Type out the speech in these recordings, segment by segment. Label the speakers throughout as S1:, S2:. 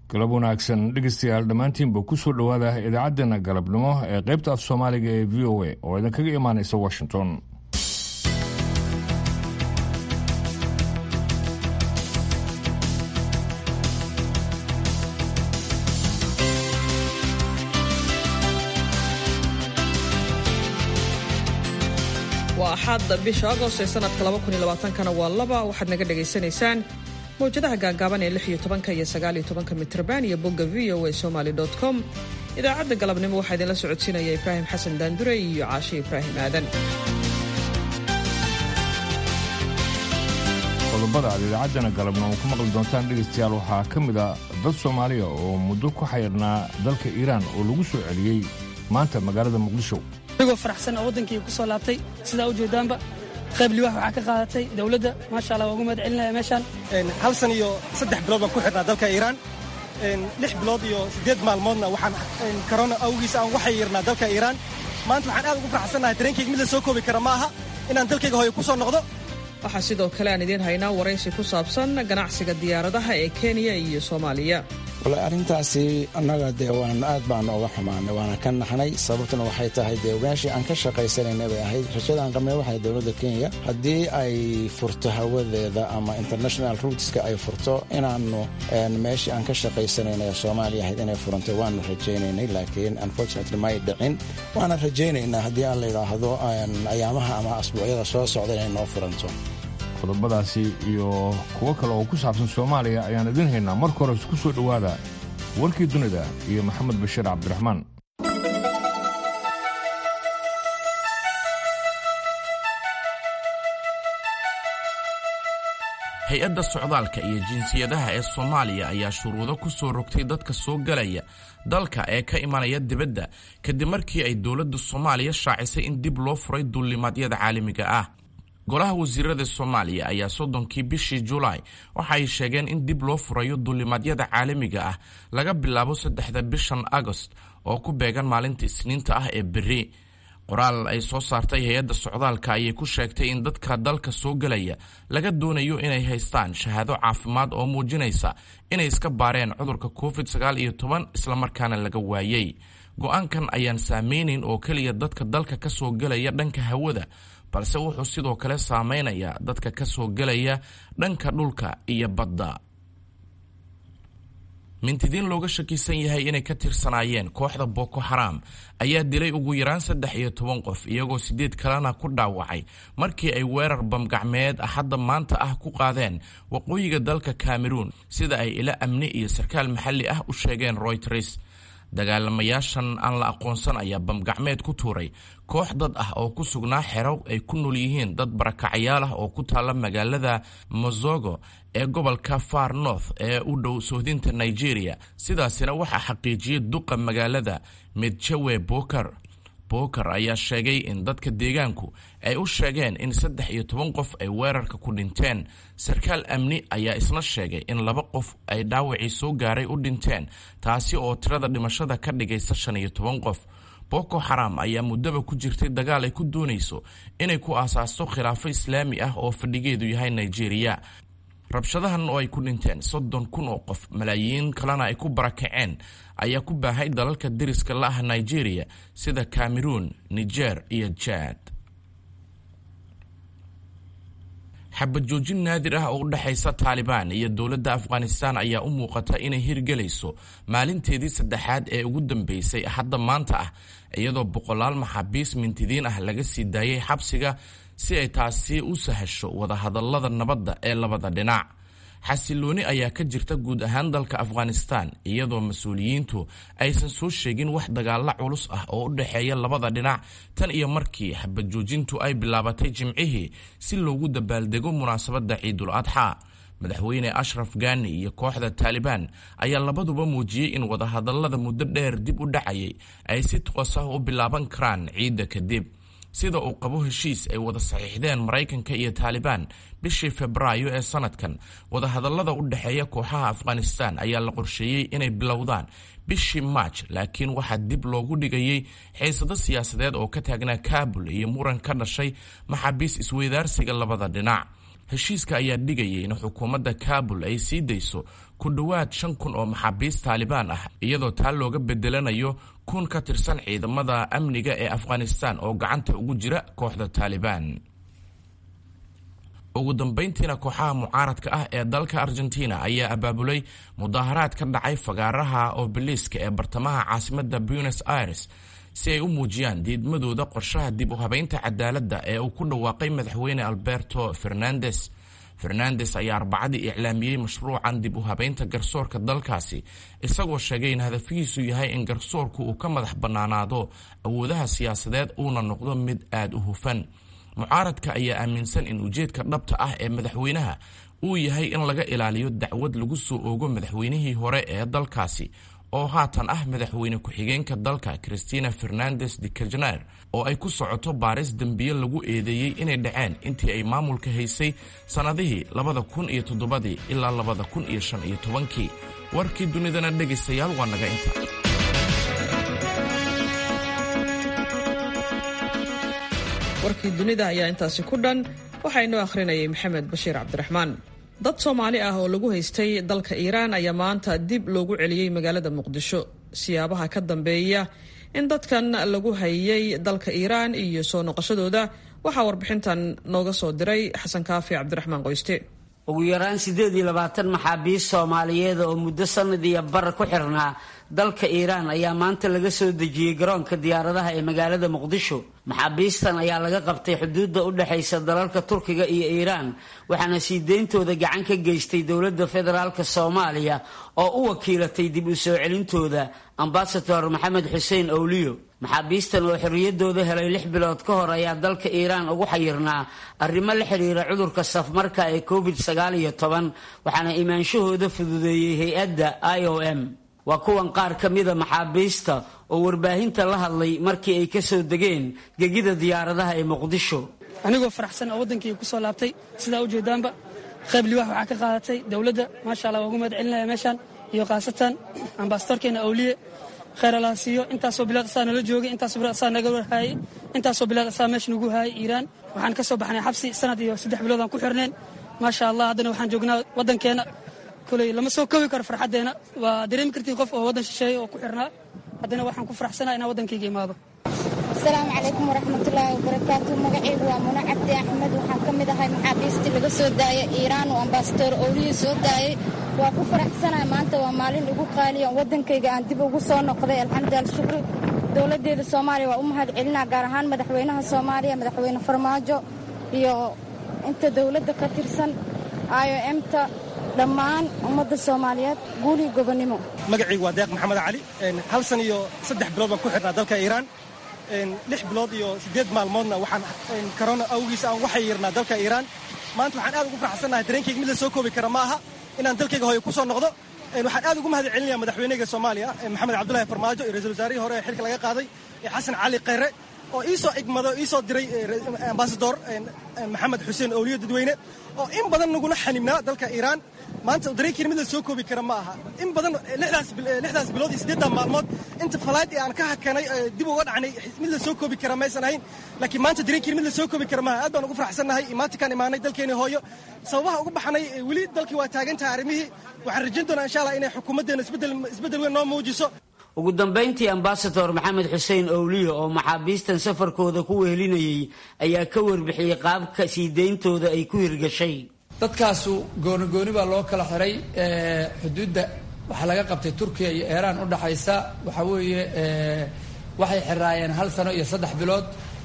S1: galab wanaagsan dhegeystayaal dhammaantiinba ku soo dhowaada idaacaddeenna galabnimo ee qaybta af soomaaliga ee v o a oo idinkaga imaanaysa washington
S2: waa axaad bisha agost ee sanadka kana waa laba waxaad naga dhagaysanaysaan mawjadaha gaagaaban ee iyo tobanka iyo sagaaliyo tobanka mitrban iyo bogga v o a somaly com idaacadda galabnimo waxaa idinla socodsiinaya ibraahim xasan daandure iyo caashe ibraahim aadan
S1: qodobada aad idaacaddana galabnimo ku maqli doontaan dhegaystayaal waxaa ka mid a dad soomaaliya oo muddo ku xayrnaa dalka iiraan oo lagu soo celiyey maanta magaalada muqdisho
S3: anigoo faraxsan oo waddankii ku soo laabtay sidaa u jeedaanba qayb liwaax waxaa ka qaadatay dawladda maasha allah waa ugu mahad celinaya meeshaan
S4: hal san iyo saddex bilood baan ku xidhnaa dalka iiraan lix bilood iyo siddeed maalmoodna waxaan korona awgiis aan waxay yirnaa dalka iiraan maanta waxaan aad ugu faraxsannahay dareenkayga mid la soo koobi kara ma aha inaan dalkayga hooyo ku soo noqdo
S2: waxaa sidoo kale aan idiin haynaa waraysi ku saabsan ganacsiga diyaaradaha ee kenya iyo soomaaliya
S5: wallaahi arrintaasi annaga dee waan aad baanu uga xumaanay waana ka naxnay sababtuna waxay tahay dee meeshii aan ka shaqaysanayna bay ahayd rajadaan qabnay waxay dowladda kenya haddii ay furto hawadeeda ama international ruuteska ay furto inaannu meeshii aan ka shaqaysanayna ee soomaaliya ahayd inay furantay waanu rajaynaynay laakiin unfortunately may dhicin waana rajaynaynaa haddii aan la yidhaahdo ayaamaha ama asbuucyada soo socda inay noo furanto
S1: qodobadaasi iyo kuwo kale oo ku saabsan soomaaliya ayaan idiin haynaa marka hore isku soo dhowaada warkii dunida iyo maxamed bashiir cabdiraxmaan
S6: hay-adda socdaalka iyo jinsiyadaha ee soomaaliya ayaa shuruudo ku soo rogtay dadka soo galaya dalka ee ka imanaya dibadda kadib markii ay dowladda soomaaliya shaacisay in dib loo furay duulimaadyada caalamiga ah golaha wasiirada soomaaliya ayaa soddonkii bishii julaay waxa ay sheegeen in dib loo furayo duulimaadyada caalamiga ah laga bilaabo saddexda bishan agost oo ku beegan maalinta isniinta ah ee berri qoraal ay soo saartay hay-adda socdaalka ayay ku sheegtay in dadka dalka soo gelaya laga doonayo inay haystaan shahaado caafimaad oo muujinaysa inay iska baareen cudurka covid sagaal iyo toban islamarkaana laga waayey go-aankan ayaan saameynayn oo keliya dadka dalka ka soo gelaya dhanka hawada balse wuxuu sidoo kale saameynayaa dadka ka soo gelaya dhanka dhulka iyo badda mintidiin looga shakisan yahay inay ka tirsanaayeen kooxda boko xaram ayaa dilay ugu yaraan saddex iyo toban qof iyagoo sideed kalena ku dhaawacay markii ay weerar bamgacmeed axadda maanta ah ku qaadeen waqooyiga dalka cameroon sida ay ila amni iyo sarkaal maxalli ah u sheegeen royters dagaalamayaashan aan la aqoonsan ayaa bamgacmeed ku tuuray koox dad ah oo ku sugnaa xero ay ku nool yihiin dad barakacayaal ah oo ku taalla magaalada mozogo ee gobolka far north ee u dhow sohdinta nigeria sidaasina waxaa xaqiijiyey duqa magaalada medjawe boker boker ayaa sheegay in dadka deegaanku ay u sheegeen in saddex iyo toban qof ay weerarka ku dhinteen sarkaal amni ayaa isna sheegay in laba qof ay dhaawacii soo gaaray u dhinteen taasi oo tirada dhimashada ka dhigaysa shan iyo toban qof boko xaram ayaa muddaba ku jirtay dagaal ay ku doonayso inay ku aasaasto khilaafo islaami ah oo fadhigeedu yahay nigeria rabshadahan oo ay ku dhinteen soddon kun oo qof malaayiin kalena ay ku barakaceen ayaa ku baahay dalalka deriska la ah nigeria sida cameroon niger iyo jad xabad joojin naadir ah oo u dhexaysa taalibaan iyo dowladda afghanistan ayaa u muuqata inay hirgelayso maalinteedii saddexaad ee ugu dambeysay hadda maanta ah iyadoo boqolaal maxaabiis mintidiin ah laga sii daayay xabsiga si ay taasi u sahasho wadahadallada nabadda ee labada dhinac xasilooni ayaa ka jirta guud ahaan dalka afghanistan iyadoo mas-uuliyiintu aysan soo sheegin wax dagaalla culus ah oo u dhexeeya labada dhinac tan iyo markii xabad joojintu ay bilaabatay jimcihii si loogu dabaaldego munaasabadda ciidul adxa madaxweyne ashraf gani iyo kooxda taalibaan ayaa labaduba muujiyey in wadahadallada muddo dheer dib u dhacayay ay si toos ah u bilaaban karaan ciidda kadib sida uu qabo heshiis ay wada saxiixdeen maraykanka iyo taalibaan bishii febraayo ee sanadkan wadahadallada u dhexeeya kooxaha afghanistan ayaa la qorsheeyey inay bilowdaan bishii maaj laakiin waxaa dib loogu dhigayey xiisado siyaasadeed oo ka taagnaa kaabul iyo muran ka dhashay maxaabiis isweydaarsiga labada dhinac heshiiska ayaa dhigayay in xukuumadda kaabul ay sii dayso ku dhowaad shan kun oo maxaabiist taalibaan ah iyadoo taa looga bedelanayo kun ka tirsan ciidamada amniga ee afghanistan oo gacanta ugu jira kooxda taalibaan ugu dambayntiina kooxaha mucaaradka ah ee dalka argentina ayaa abaabulay mudaaharaad ka dhacay fagaaraha obeliska ee bartamaha caasimada buenos aires si ay u muujiyaan diidmadooda qorshaha dib u habeynta cadaaladda ee uu ku dhawaaqay madaxweyne alberto fernandes fernandes ayaa arbacadii iclaamiyey mashruucan dib u habeynta garsoorka dalkaasi isagoo sheegay in hadafihiisu yahay in garsoorku uu ka madax bannaanaado awoodaha siyaasadeed uuna noqdo mid aada u hufan mucaaradka ayaa aaminsan in ujeedka dhabta ah ee madaxweynaha uu yahay in laga ilaaliyo dacwad lagu soo oogo madaxweynihii hore ee dalkaasi oo haatan ah madaxweyne ku-xigeenka dalka christina fernandes de kirchner oo ay ku socoto baaris dembiye lagu eedeeyey inay dhaceen intii ay maamulka haysay sannadihii labada kun iyo toddobadii ilaa labada kun iyo shan iyo tobankii warkii dunidana dhegaystayaal waa naga inta
S2: warkii dunida ayaa intaasi ku dhan waxaa inoo akhrinayay maxamed bashiir cabdiraxmaan dad soomaali ah oo lagu haystay dalka iiraan ayaa maanta dib loogu celiyey magaalada muqdisho siyaabaha ka dambeeya in dadkan lagu hayay dalka iiraan iyo soo noqoshadooda waxaa warbixintan nooga soo diray xasan kaafi cabdiraxmaan qoyste
S7: ugu yaraan siddeed iyo labaatan maxaabiist soomaaliyeed oo muddo sanad iyo bar ku xirnaa dalka iiraan ayaa maanta laga soo dejiyey garoonka diyaaradaha ee magaalada muqdisho maxaabiistan ayaa laga qabtay xuduudda u dhexaysa dalalka turkiga iyo iiraan waxaana sii deyntooda gacan ka geystay dowladda federaalk soomaaliya oo u wakiilatay dib u soo celintooda ambasador maxamed xuseen owliyo maxaabiistan oo xorriyaddooda helay lix bilood ka hor ayaa dalka iiraan ugu xayirnaa arrimo la xidhiira cudurka safmarka ee covid sagaal iyo toban waxaana imaanshahooda fududeeyey hay-adda i o m waa kuwan qaar ka mida maxaabiista oo warbaahinta la hadlay markii ay ka soo degeen gegida diyaaradaha ee muqdisho
S3: anigoo faraxsan oo waddankii ku soo laabtay sidaa ujeedaanba qayb liwaax waxaa ka qaadatay dowladda maasha allah waa ugu mahad celinaya meeshaan iyo khaasatan ambasadorkeena awliye khayr allah siiyo intaasoo bilaad asaa nala joogay intaasoo bilaad asaa naga warhaayay intaasoo bilaad asaa meesha nagu haayay iiraan waxaan ka soo baxnay xabsi sanad iyo saddex bilood aan ku xirneen maasha allah haddana waxaan joognaa waddankeena koley lama soo kowi karo farxaddeena waa dareemi kartiin qof oo waddan shisheeye oo ku xirnaa haddana waxaan ku faraxsanaa inaan waddankayga imaado
S8: asalaamu calaykum waraxmatullaahi wabarakaatu magacaygu waa muno cabdi axmed waxaan ka mid ahay maxaabiistii laga soo daayay iiraan oo ambasador owliya soo daayay waa ku faraxsanahay maanta waa maalin igu qaaliya waddankayga aan dib ugu soo noqday alxamdu alshukri dowladdeeda soomaaliya waa u mahad celinaa gaar ahaan madaxweynaha soomaaliya madaxweyne farmaajo iyo inta dowladda ka tirsan i o emta dhammaan ummadda soomaaliyeed guuliyo gobonnimo
S4: magacaygu waa deeq maxamed cali hal san iyo saddex bilood baan ku xidhnaa dalka iiraan lix bilood iyo siddeed maalmoodna waxaan korona awgiis aan waxay yirnaa dalka iiraan maanta waxaan aad ugu faraxsannahay dareenkayga mid la soo koobi kara ma aha inaan dalkayga hooyo ku soo noqdo waxaan aad ugu mahad celinaya madaxweyneyga soomaaliya maxamed cabdullahi farmaajo iyo ra-iisul wasaarihii hore ee xilka laga qaaday ee xasan cali khayre oo ii soo igmado ii soo diray ambasador maxamed xuseen owliyo dadweyne oo in badan nagula xanibnaa dalka iiraan maanta dareenkiina mid la soo koobi kara ma aha in badan lixdaas bilood iyo siddeeddan maalmood inta falayd ee aan ka hakanay dib uga dhacnay mid la soo koobi kara maysan ahayn laakiin maanta dareenkiina mid la soo koobi kara maaha aad baan ugu faraxsannahay maantakaan imaanay dalkeeni hooyo sababaha ugu baxnay weli dalkii waa taagan tahay arrimihii waxaan rajayn doonaa insha allah inay xukuumaddeena isbeddel weyn noo muujiso
S7: ugu dambayntii ambasador maxamed xuseen owliyo oo maxaabiistan safarkooda ku wehelinayay ayaa ka warbixiyey qaabka sii deyntooda ay ku hirgashay
S9: dadkaasu goonigooni baa loo kala xiray xuduudda waxaa laga qabtay turkiya iyo iiraan u dhaxaysa waxaa weeye waxay xiraayeen hal sano iyo saddex bilood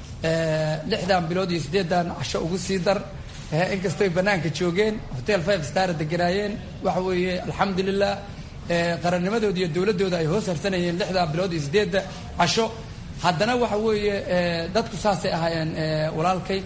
S9: lixdan bilood iyo siddeedan casho ugu sii dar inkastoy bannaanka joogeen hotel five star deganaayeen waxa weeye alxamdulilah qarannimadooda iyo dowladdooda ay hoos harsanayeen lixdan bilood iyo siddeedda casho haddana waxa weeye dadku saasay ahaayeen walaalkay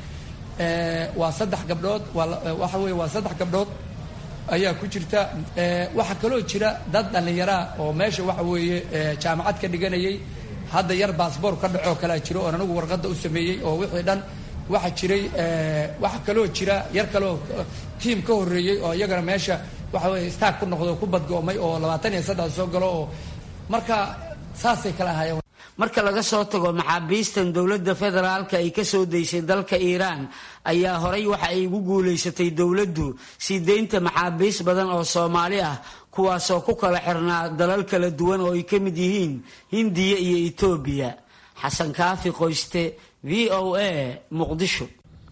S9: waa saddex gabdhood waxa weye waa saddex gabdhood ayaa ku jirta waxaa kaloo jira dad dhallinyaraa oo meesha waxa weeye jaamacad ka dhiganayay hadda yar baasboor ka dhacoo kalea jiro oon anigu warqadda u sameeyey oo wixii dhan waxaa jiray waxaa kaloo jira yar kaloo tiim ka horreeyey oo iyagana meesha waxa weye staag ku noqdo ku badgo'may oo labaatan iyo saddex soo galo oo marka saasay kala ahaayeen
S7: marka laga soo tago maxaabiistan dowladda federaalka ay ka soo daysay dalka iiraan ayaa horay waxa ay ugu guulaysatay dowladdu sii deynta maxaabiis badan oo soomaali ah kuwaasoo ku kala xirnaa dalal kala duwan oo ay ka mid yihiin hindiya iyo etoobiya xasan kaafi qoyste v o a muqdisho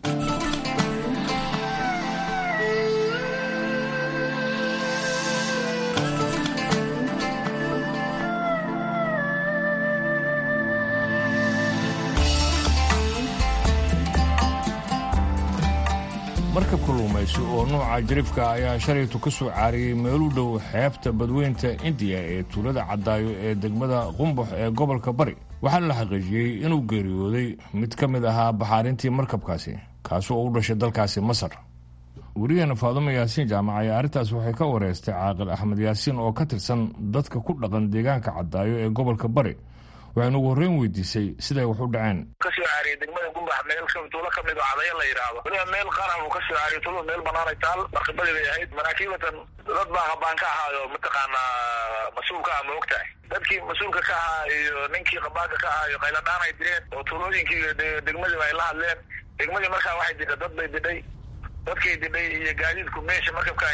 S1: markab kalluumaysi oo nuuca jarifka ayaa shalaytu ka soo caariyey meelu dhow xeebta badweynta indiya ee tuulada caddaayo ee degmada qumbax ee gobolka bari waxaana la xaqiijiyey inuu geeriyooday mid ka mid ahaa baxaarintii markabkaasi kaasi oo u dhashay dalkaasi masar weriyaheena faadumo yaasiin jaamac ayaa arrintaas waxay ka wareystay caaqil axmed yaasiin oo ka tirsan dadka ku dhaqan deegaanka caddaayo ee gobolka bari waxaynu ugu horreyn weydiisay siday wax u dhaceen
S10: kasoo caariyay degmada gumbax meel tuulo ka mid oo cadaya la yidhaahdo weliba meel qaran uu kasoo caariyay tuulada meel banaanay taal markabadii bay ahayd maraakiibatan dad baa habaan ka ahaayo mataqaanaa mas-uulka ah ma og tahay dadkii mas-uulka ka ahaa iyo ninkii qabaanka ka ahaa iyo qayladhaan ay direen oo tuulooyinkii degmadiiba ay la hadleen degmadii markaa waxay didhay dad bay didhay dadkay didhay iyo gaadiidku meesha markabkan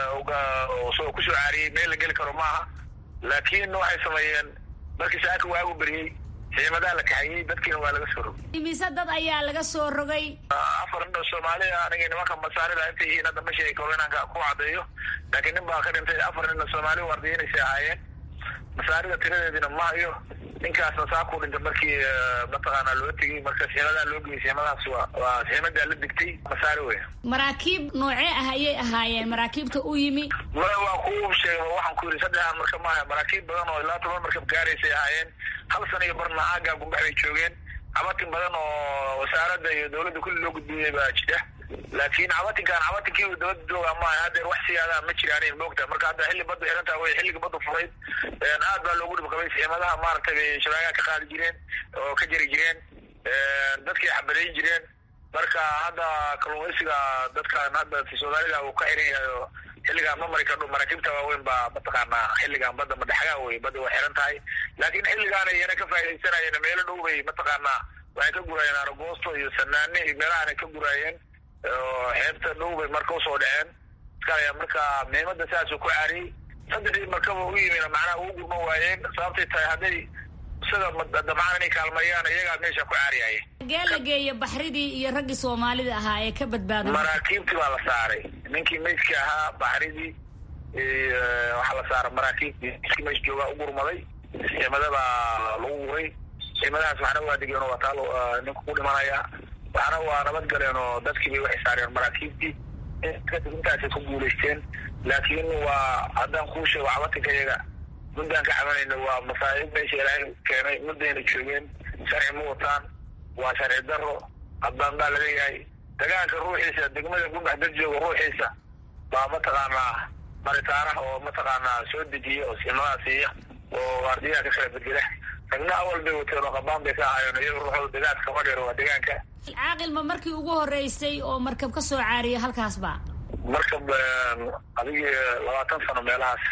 S10: kusoo caariyey meel la geli karo maaha laakiin waxay sameeyeen markii saaka waagu beriyey ciidamadaa la kaxayey dadkiina waa laga soo rogay
S11: imise dad ayaa laga soo rogay
S10: afar nin oo soomaaliya aniga nimanka masaarida intay yihiin hadda ma sheegi karo inaan ku caddeeyo laakiin nin baa ka dhintay afar nin oo soomaali waardiyenaysay ahaayeen masaarida tiradeedina ma hayo ninkaasna saakuu dhintay markii mataqaanaa loo tegey marka siximadaa loo geyay siximadaas waa waa siximadaa la digtay masaari wey
S11: maraakiib noocee ah ayay ahaayeen maraakiibta u yimi
S10: mara waa ku sheega waxaan ku yidhi saddexaan marka maaha maraakiib badan oo ilaa toban markab gaaraysay ahaayeen hal sana iyo barna aagaa gumbax bay joogeen cabatin badan oo wasaaradda iyo dawladda kulli loo gudbiyey baa jira laakiin cabatinkaan cabatinkii dabada jooga maaha haddeer wax siyaadaa ma jiraan moogta marka hadda xilli baddu xirantaa wey xilliga baddu furayd aad baa loogu dhib qabay siimadaha maaragtay bay shabaagaha ka qaadi jireen oo ka jari jireen dadkay xabadayn jireen marka hadda kalluumaysiga dadkan hadda soomaalida uu ka xiran yahay oo xilligaan ma mari kardho maraakiibta waaweyn baa mataqaanaa xilligaan badda madhexagaa wey badda way xiran tahay laakiin xilligaana iyana ka faa'iidaysanayeen meelo dhow bay mataqaanaa waxay ka guraayeen aragoosto iyo sanaane iyo meelahaanay ka guraayeen oo xeebta dhow bay marka usoo dhaceen iskaalaya marka muhiimada saasuu ku caariyey saddexdii markaba u yimina macnaha ugu gurman waayeen sababtay tahay hadday isaga damcaan inay kaalmayaan iyagaa meesha ku caariyaya
S11: gee la geeya baxridii iyo raggii soomaalida ahaa ee ka badbaaday
S10: maraakiibtii baa la saaray ninkii meydkii ahaa baxridii waxaa la saaray maraakiibtii iskii meesha joogaa u gurmaday ciidamada baa lagu guray ciidamadahaas waxna waa degeen oo waa taal ninku ku dhimanaya waxna waa nabad galeen oo dadkii bay waxay saareen maraakiibtii kadib intaasay ku guulaysteen laakiin waa haddaan kuu sheego cabatinka iyaga muddaan ka cabanayna waa masaa'ib meesha ilaahay keenay muddayna joogeen sharci ma wataan waa sharci daro haddaan baa laleeyahay dagaanka ruuxiisa degmada gumbax dad jooga ruuxiisa baa mataqaanaa maritaanaha oo mataqaanaa soo dejiya oo siimadaha siiya oo waardiyaha ka kala bedela ragna awal bay wateen oo qabaan bay ka ahaayeen iyaga ruuxooda degaanka kama dheer waa degaanka
S11: caaqil ma markii ugu horeysay oo markab ka soo caariyay halkaas ba
S10: markab adigii labaatan sano meelahaas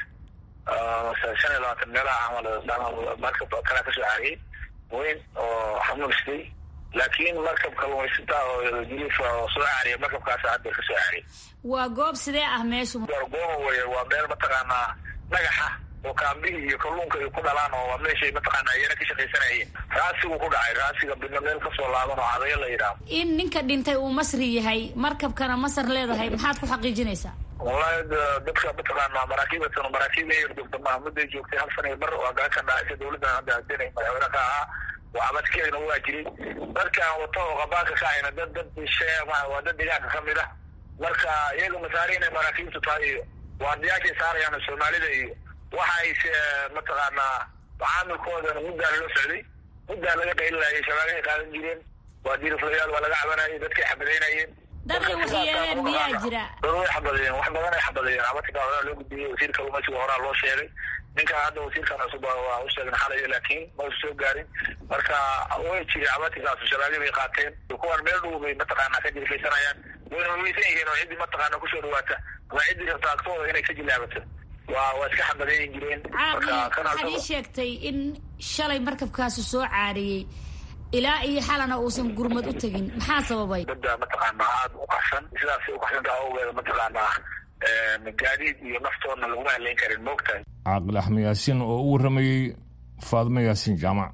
S10: shan iyo labaatan meelaha camal markab kalaa kasoo caariyey weyn oo xamuulsday laakiin markab kalluumaysata oo jilifa oo soo caariya markabkaas hadda kasoo caariyay
S11: waa goob sidee ah meeshu
S10: gooma weye waa meel mataqaanaa dhagaxa oo kaambihii iyo kalluunka ay ku dhalaan oo waa meeshay mataqaanaa iyana ka shaqaysanayeen raasigu ku dhacay raasiga bidna meel kasoo laaban oo cadayo la yidhaaho
S11: in ninka dhintay uu masri yahay markabkana masar leedahay maxaad ku xaqiijinaysaa
S10: wallahi dadka mataqaanaa maraakiibatan maraakiib yar joogta maaha mudday joogtay hal sana iyo bar waa gacan ka dhacaysa dawladdan hadda hadinay madaxweyne ka ahaa waa abadkeedna waa jiray dadkaan wato oo qabaanka ka ahayna dad dad shee waa dad deegaanka ka mid ah marka iyaga masaari inay maraakiibtu tahay iyo waardiyaashay saarayaan soomaalida iyo waxa ay mataqaanaa macaamilkoodana muddaa lala socday muddaa laga qaylinayay shabaagahay qaadan jireen waa diriflayaal waa laga cabanayay dadkay xabadaynayeen
S11: dad ay waxyeeleen miyaa jira
S10: dad way xabadayeen wax badan ay xabadayeen cabatinka horaa loo gudbiyey wasiirka kalluumaysiga horaa loo sheegay ninka hadda wasiirkan cusub waa u sheegin xalayo laakiin ma usa soo gaarin marka way jiri cabatinkaas shabaagyo bay qaateen kuwan meel dhow bay mataqaanaa ka jirkaysanayaan wayna weysan yihiin oo ciddii mataqaana kusoo dhawaata ama ciddii rabta agtooda inay ka jilaabato waa waa iska xabadayn jireen
S11: caaqil waxaad ii sheegtay in shalay markabkaasi soo caariyey ilaa iyo xalana uusan gurmad u tegin maxaa sababay
S10: badda mataqaanaa aada u qaxsan sidaasay uqaxsantaa awgeeda mataqaanaa gaadiid iyo naftoodna laguma haleyn karin moogtahay
S1: caaqil axmed yaasiin oo u warramayey faadimo yaasiin jaamac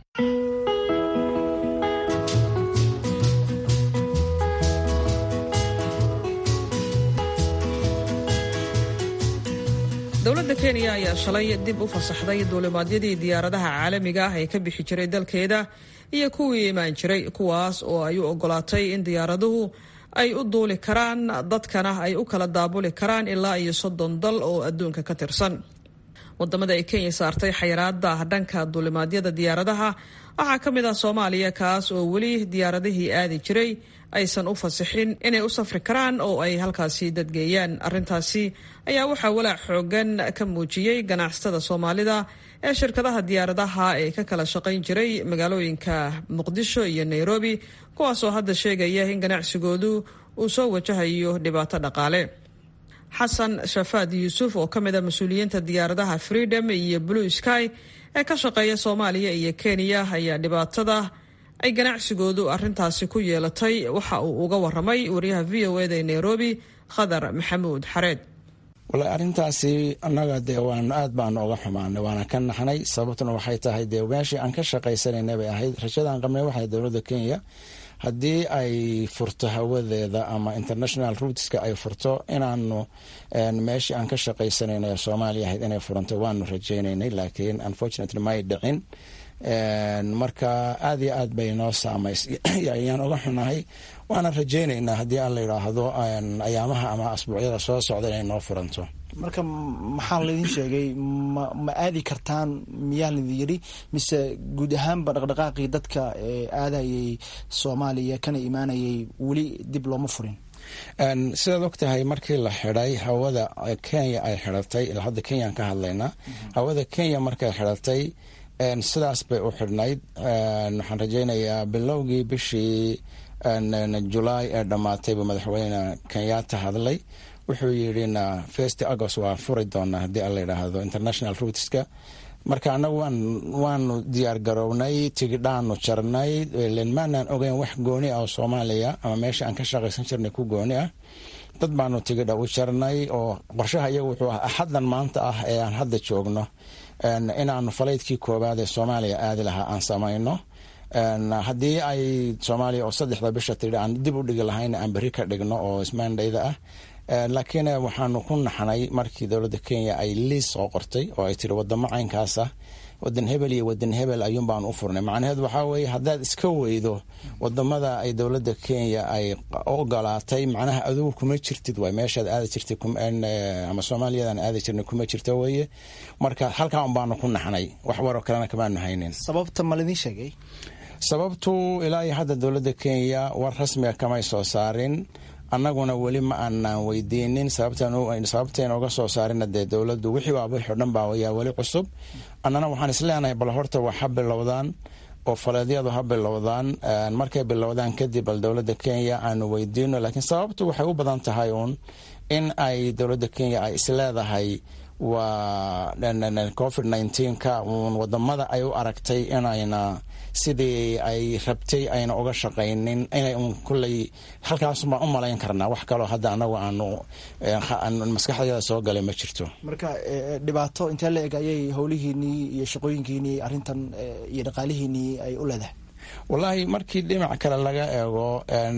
S2: dowladda kenya ayaa shalay dib u fasaxday duulimaadyadii diyaaradaha caalamiga ah ee ka bixi jiray dalkeeda iyo kuwii imaan jiray kuwaas oo ay u ogolaatay in diyaaraduhu ay u duuli karaan dadkana ay u kala daabuli karaan ilaa iyo soddon dal oo adduunka ka tirsan wadamada ay kenya saartay xayiraada dhanka duulimaadyada diyaaradaha waxaa ka mid ah soomaaliya kaas oo weli diyaaradihii aadi jiray aysan u fasixin inay u safri karaan oo ay halkaasi dadgeeyaan arrintaasi ayaa waxaa walaac xoogan ka muujiyey ganacsatada soomaalida ee shirkadaha diyaaradaha ee ka kala shaqayn jiray magaalooyinka muqdisho iyo nairobi kuwaasoo hadda sheegaya in ganacsigoodu uu soo wajahayo dhibaato dhaqaale xasan shafaad yuusuf oo ka mid a mas-uuliyiinta diyaaradaha freedom iyo blue sky ee ka shaqeeya soomaaliya iyo kenya ayaa dhibaatada ay ganacsigoodu arintaasi ku yeelatay waxa uu uga waramay wariyaha v o eda ee nairobi khadar maxamuud xareed
S5: walahi arrintaasi annaga dee waan aad baanu uga xumaanay waana ka naxnay sababtuna waxay tahay dee meeshii aan ka shaqaysanayna bay ahayd rajadaan qabnay waxay dowladda kenya haddii ay furto hawadeeda ama international ruuteska ay furto inaanu meeshii aan ka shaqaysanayna ee soomaaliya ahayd inay furanto waanu rajaynaynay laakiin unfortunately may dhicin marka aad iyo aad bay noo saamays ayaan uga xunahay waana rajaynaynaa haddii aan la yidhaahdo ayaamaha ama asbuucyada soo socda inay noo furanto
S12: marka maxaa laydin sheegay ma ma aadi kartaan miyaa laydin yidhi mise guud ahaanba dhaqdhaqaaqii dadka ee aadayay soomaaliya kana imaanayay weli dib looma furin
S5: sidaad og tahay markii la xidhay hawada kenya ay xidhatay ilaa hadda kenyaan ka hadlaynaa hawada kenya markay xidhatay sidaas bay u xidhnayd waxaan rajaynayaa bilowgii bishii julaay ee dhammaatay buu madaxweyne kenyatta hadlay wuxuu yidhina first agost waa furi doonaa haddii aan la yidhaahdo international ruuteska marka annagu waanu diyaar garownay tigidhaanu jarnay maanaan ogeyn wax gooni ah oo soomaaliya ama meesha aan ka shaqaysan jirnay ku gooni ah dad baanu tigidha u jarnay oo qorshaha iyagu wuxuu ah axaddan maanta ah ee aan hadda joogno inaanu falaydkii koowaad ee soomaaliya aadi lahaa aan samayno haddii ay soomaaliya oo saddexda bisha tidhi aan dib u dhigi lahayna aan berri ka dhigno oo ismaandhayda ah laakiin waxaanu ku naxnay markii dowladda kenya ay liis soo qortay oo ay tiri wadamo caynkaas ah wadan hebel iyo wadan hebel ayuun baanu u furnay macnaheed waxaa weeye haddaad iska weydo wadamada ay dowladda kenya ay ogolaatay macnaha adugu kuma jirtid waay meeshaad aadi jirtay ama soomaaliyadan aadi jirnay kuma jirta weeye marka halkaa un baanu ku naxnay wax waroo kalena kamaanu haynin
S12: sababta ma laydin sheegay
S5: sababtu ilaa iyo hadda dowladda kenya war rasmiga kamay soo saarin annaguna weli ma aanaan weydiinin sababtayna uga soo saarina dee dowladdu wixii waaba wixii o dhan baa yaa weli cusub annana waxaan isleenahay bal horta wax ha bilowdaan oo faleedyadu ha bilowdaan markay bilowdaan kadib bal dowladda kenya aanu weydiino laakiin sababtu waxay u badan tahay uun in ay dowladda kenya ay isleedahay waa covid nneteen-ka uun wadamada ay u aragtay inayna sidii ay rabtay ayna uga shaqaynin inay un kulley halkaasubaan u malayn karnaa wax kaloo hadda anagu aanu maskaxdayada soo galay ma jirto
S12: marka dhibaato intee la eg ayay howlihiinii iyo shaqooyinkiinii arrintan iyo dhaqaalihiinii ay u leedahay
S5: wallaahi markii dhinac kale laga eego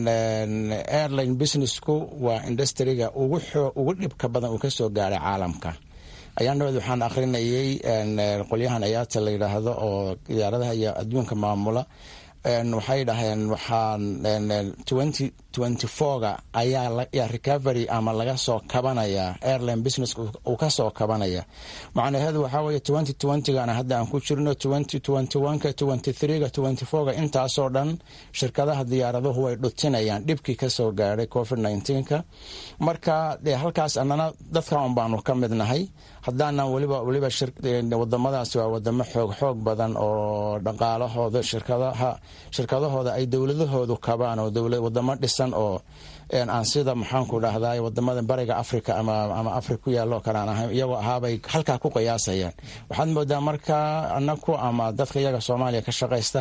S5: airline businessku waa industriga ugu dhibka badan uu kasoo gaaray caalamka ayaan dhaweed waxaan akhrinayay qolyahan ayaata la yidhaahdo oo diyaaradaha iyo adduunka maamula waxay dhaheen waxaan twenty twenty fourga ayaa recovery ama laga soo kabanaya airline business uu ka soo kabanaya macnaheedu waxaa weeye twenty twentygana hadda aan ku jirno twenty twenty oneka twenty threega twenty fourga intaasoo dhan shirkadaha diyaaraduhu way dhutinayaan dhibkii kasoo gaadhay covid nineteenka marka dee halkaas annana dadka un baanu ka mid nahay haddaanan weliba weliba wadamadaasi waa wadamo xoog xoog badan oo dhaqaalahooda shirkadaha shirkadahooda ay dowladahoodu kabaan oo wadamo dhisan badan oo aan sida maxaanku dhahdaa wadamada bariga africa ama africa ku yaalo kale aan ahayn iyagoo ahaabay halkaa ku qiyaasayaan waxaad moodaa marka anaku ama dadka iyaga soomaaliya ka shaqaysta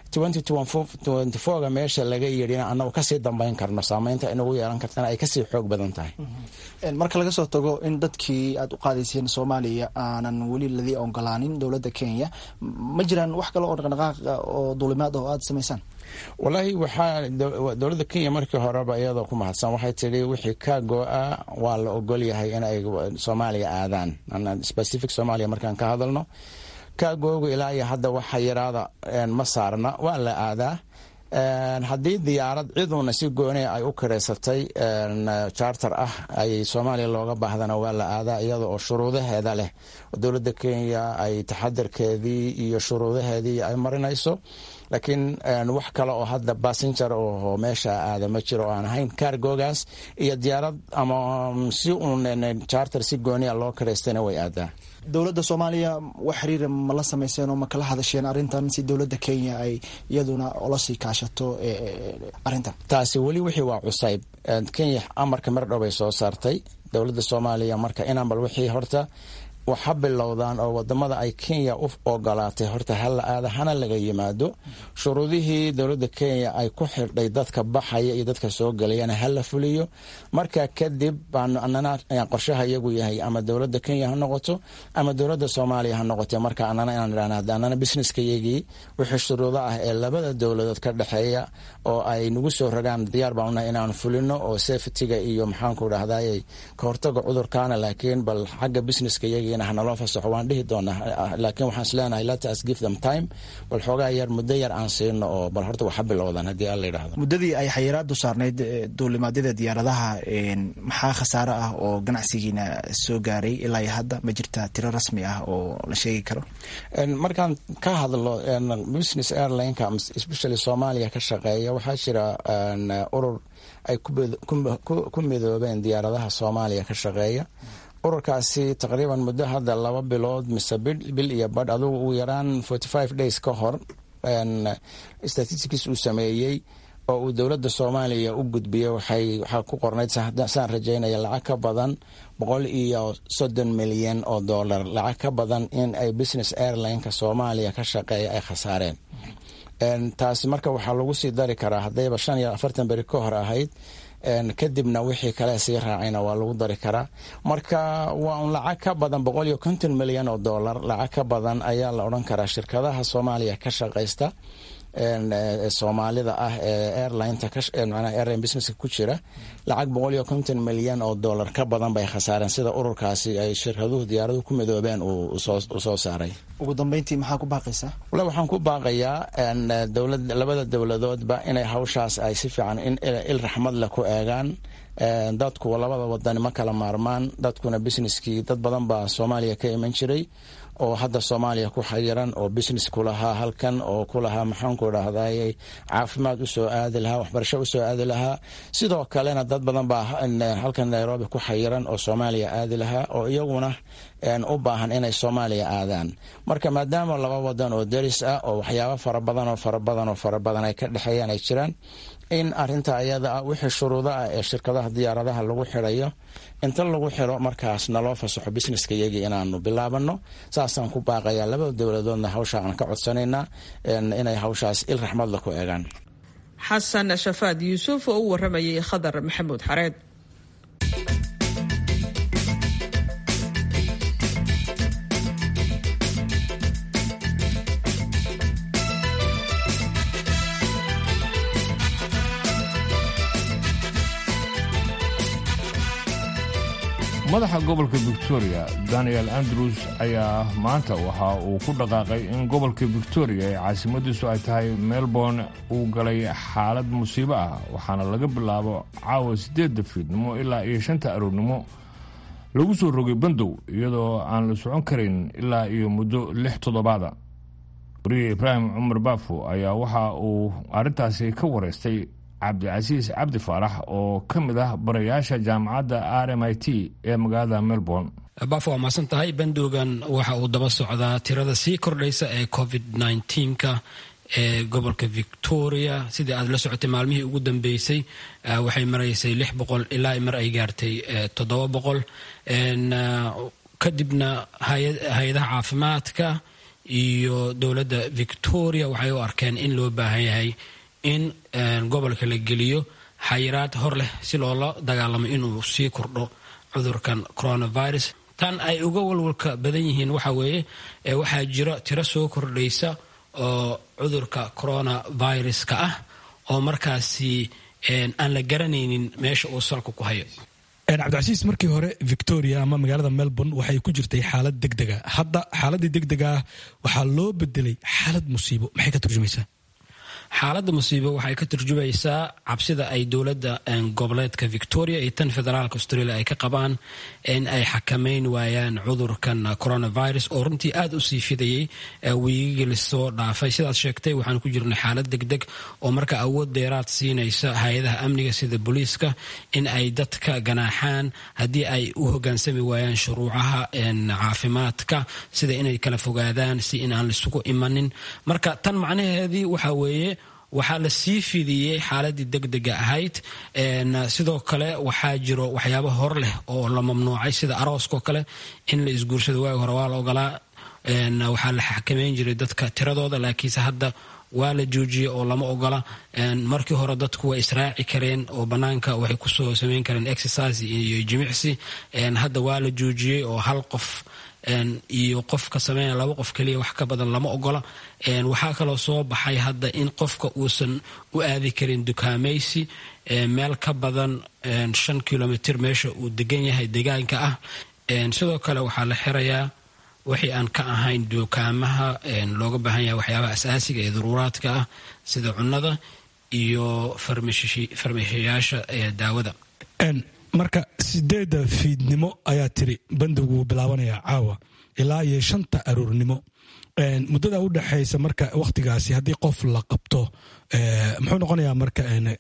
S5: ga meesha laga yidhina anagu kasii dambayn karno saameynta inagu yeelan kartana ay kasii xoog badan tahay
S12: marka laga soo tago in dadkii aad u qaadayseen soomaaliya aanan weli ladii ogolaanin dowladda kenya ma jiraan wax kale oo dhaqdhaqaaq oo duulimaad oo aada samaysaan
S5: walaahi waxaa dowladda kenya markii horeba iyadoo ku mahadsan waxay tidhi wixii ka go-a waa la ogol yahay inay soomaaliya aadaan specific soomaaliya markaan ka hadalno ka googu ilaa iyo hadda waxa yaraada ma saarna waa la aadaa haddii diyaarad ciduuna si gooni ay u kireysatay charter ah ay soomaaliya looga baahdana waa la aadaa iyada oo shuruudaheeda leh dowladda kenya ay taxadarkeedii iyo shuruudaheedii ay marinayso laakiin wax kale oo hadda bassenger oo meesha aada ma jiro oo aan ahayn kaargoogaas iyo diyaarad ama si uun charter si goonia loo kireystayna way aadaa
S12: dowladda soomaaliya wax xiriira ma la sameyseen oo ma kala hadasheen arrintan si dowladda kenya ay iyaduna ola sii kaashato arrintan
S5: taasi weli wixii waa cusayb kenya amarka mar dhow bay soo saartay dowladda soomaaliya marka inaan bal wixii horta waxa bilowdaan oo wadamada ay kenya u ogolaatay horta hala aada hana laga yimaado shuruudihii dowladda kenya ay ku xidhay dadka baxaya iyo dadka soo gelayana hala fuliyo marka kadib baanu anana qorshaha iyagu yahay ama dowladda kenya ha noqoto ama dowladda soomaaliya ha noqote marka anana inaan idhahna hada anana businesska iyagii wixii shuruudo ah ee labada dowladood ka dhexeeya oo ay nagu soo ragaan diyaar baan unahay inaan fulino oo safetyga iyo maxaanku dhahday ka hortaga cudurkaana laakiin bal xagga businesska iyagii hanaloo fasaxo waan dhihi doonaa laakiin waxaan isleenahay let us give them time bal xoogaa yar muddo yar aan siino oo bal horta waxa bilowdan haddii alla yidhahdo
S12: muddadii ay xayiraadu saarnayd duulimaadyada diyaaradaha maxaa khasaare ah oo ganacsigiina soo gaaray ilaa iyo hadda ma jirta tiro rasmi ah oo la sheegi karo
S5: markaan ka hadlo business airlineka especially soomaaliya ka shaqeeya waxaa jira urur ay ku midoobeen diyaaradaha soomaaliya ka shaqeeya ururkaasi taqriiban muddo hadda laba bilood mise bil iyo badh adugu ugu yaraan forty five days ka hor statistics uu sameeyey oo uu dowladda soomaaliya u gudbiyey waxaa ku qornayd saan rajaynaya lacag ka badan boqol iyo soddon milyan oo dollar lacag ka badan in ay business airlineka soomaaliya ka shaqeeya ay khasaareen taasi marka waxaa lagu sii dari karaa haddayba shan iyo afartan beri ka hor ahayd kadibna wixii kale sii raacayna waa lagu dari karaa marka waa un lacag ka badan boqol iyo konton milyan oo dollar lacag ka badan ayaa la odhan karaa shirkadaha soomaaliya ka shaqaysta soomaalida ah ee airlineta airline businesska ku jira lacag boqol iyo konton milyan oo dollar ka badan bay khasaareen sida ururkaasi ay shirkaduhu diyaaraduhu ku midoobeen uu soo saaray
S12: ugu dambeyntii maxaa ku baaqaysaa
S5: wala waxaan ku baaqayaa dowlad labada dowladoodba inay hawshaas ay si fiican in il raxmad leh ku eegaan dadku labada wadani ma kala maarmaan dadkuna businesskii dad badan baa soomaaliya ka iman jiray oo hadda soomaaliya ku xayiran oo business kulahaa halkan oo kulahaa maxaanku dhahday caafimaad usoo aadi lahaa waxbarasho usoo aadi lahaa sidoo kalena dad badan baa halkan nairobi ku xayiran oo soomaaliya aadi lahaa oo iyaguna u baahan inay soomaaliya aadaan marka maadaama laba wadan oo deris ah oo waxyaabo fara badan oo fara badan oo fara badan ay ka dhexeeyaan ay jiraan in arinta ayada ah wixii shuruudo ah ee shirkadaha diyaaradaha lagu xirayo inta lagu xiro markaas naloo fasaxo businesska iyagii inaanu bilaabano saasaan ku baaqayaa labada dowladoodna hawsha aan ka codsanaynaa inay hawshaas il raxmadla ku eegaan
S2: xasan shafaad yuusuf oo u waramayay khadar maxamuud xareed
S1: madaxa gobolka victoria daniel andrews ayaa maanta waxa uu ku dhaqaaqay in gobolka victoria ee caasimadiisu ay tahay melbourne uu galay xaalad musiibo ah waxaana laga bilaabo caawa siddeedda fiidnimo ilaa iyo shanta aroornimo lagu soo rogay bandow iyadoo aan la socon karin ilaa iyo muddo lix toddobaada wariye ibraahim cumar baafo ayaa waxa uu arrintaasi ka wareystay cabdicasiis cabdi faarax oo ka mid ah barayaasha jaamacadda r m i t ee magaalada melbourne
S13: baafo waa mahadsan tahay bandoogan waxa uu daba socdaa tirada sii kordhaysa ee covid nneteen-ka ee gobolka victoria sidii aad la socotay maalmihii ugu dambeysay waxay maraysay lix boqol ilaa mar ay gaartay toddoba boqol kadibna hay-adaha caafimaadka iyo dowladda victoria waxay u arkeen in loo baahan yahay in gobolka la geliyo xayiraad hor leh si loola dagaalamo inuu sii kordho cudurkan coronavirus tan ay uga walwalka badan yihiin waxa weeye waxaa jira tiro soo kordhaysa oo cudurka coronaviruska ah oo markaasi aan la garanaynin meesha uu salka ku hayo
S14: cabdicasiis markii hore victoria ama magaalada melbourne waxay ku jirtay xaalad degdega hadda xaaladii degdega ah waxaa loo bedelay xaalad musiibo maxay ka turjumaysaa
S13: xaaladda musiibo waxay ka turjumaysaa cabsida ay dowladda goboleedka victoria iyo tan federaalka australia ay ka qabaan in ay xakameyn waayaan cudurkan coronavirus oo runtii aada u sii fidayay wiigigii lasoo dhaafay sidaad sheegtay waxaan ku jirnay xaalad degdeg oo marka awood dheeraad siinaysa hay-adaha amniga sida booliiska in ay dadka ganaaxaan haddii ay u hogaansami waayaan shuruucaha caafimaadka sida inay kala fogaadaan si in aan laisugu imanin marka tan macnaheedii waxa weeye waxaa la sii fidiyey xaaladii degdega ahayd sidoo kale waxaa jiro waxyaabo hor leh oo la mamnuucay sida arooskao kale in la isguursado waagi hore waa la ogolaa waxaa la xakameyn jiray dadka tiradooda laakiinse hadda waa la joojiyey oo lama ogola markii hore dadku way israaci kareen oo banaanka waxay kusoo sameyn kareen exercise iyo jimicsi hadda waa la joojiyey oo hal qof iyo qofka sameynaya laba qof keliya wax ka badan lama ogola waxaa kaloo soo baxay hadda in qofka uusan u aadi karin dukaamaysi meel ka badan shan kilomitr meesha uu degan yahay deegaanka ah sidoo kale waxaa la xirayaa wixii aan ka ahayn dukaamaha looga baahan yahay waxyaabaha asaasiga ee daruuraadka ah sida cunnada iyo farmashiyaasha daawada
S14: marka sideedda fiidnimo ayaa tiri bandigu bilaabanaya caawa ilaa iyo shanta aroornimo muddada u dhexaysa marka wakhtigaasi haddii qof la qabto muxuu noqonayaa marka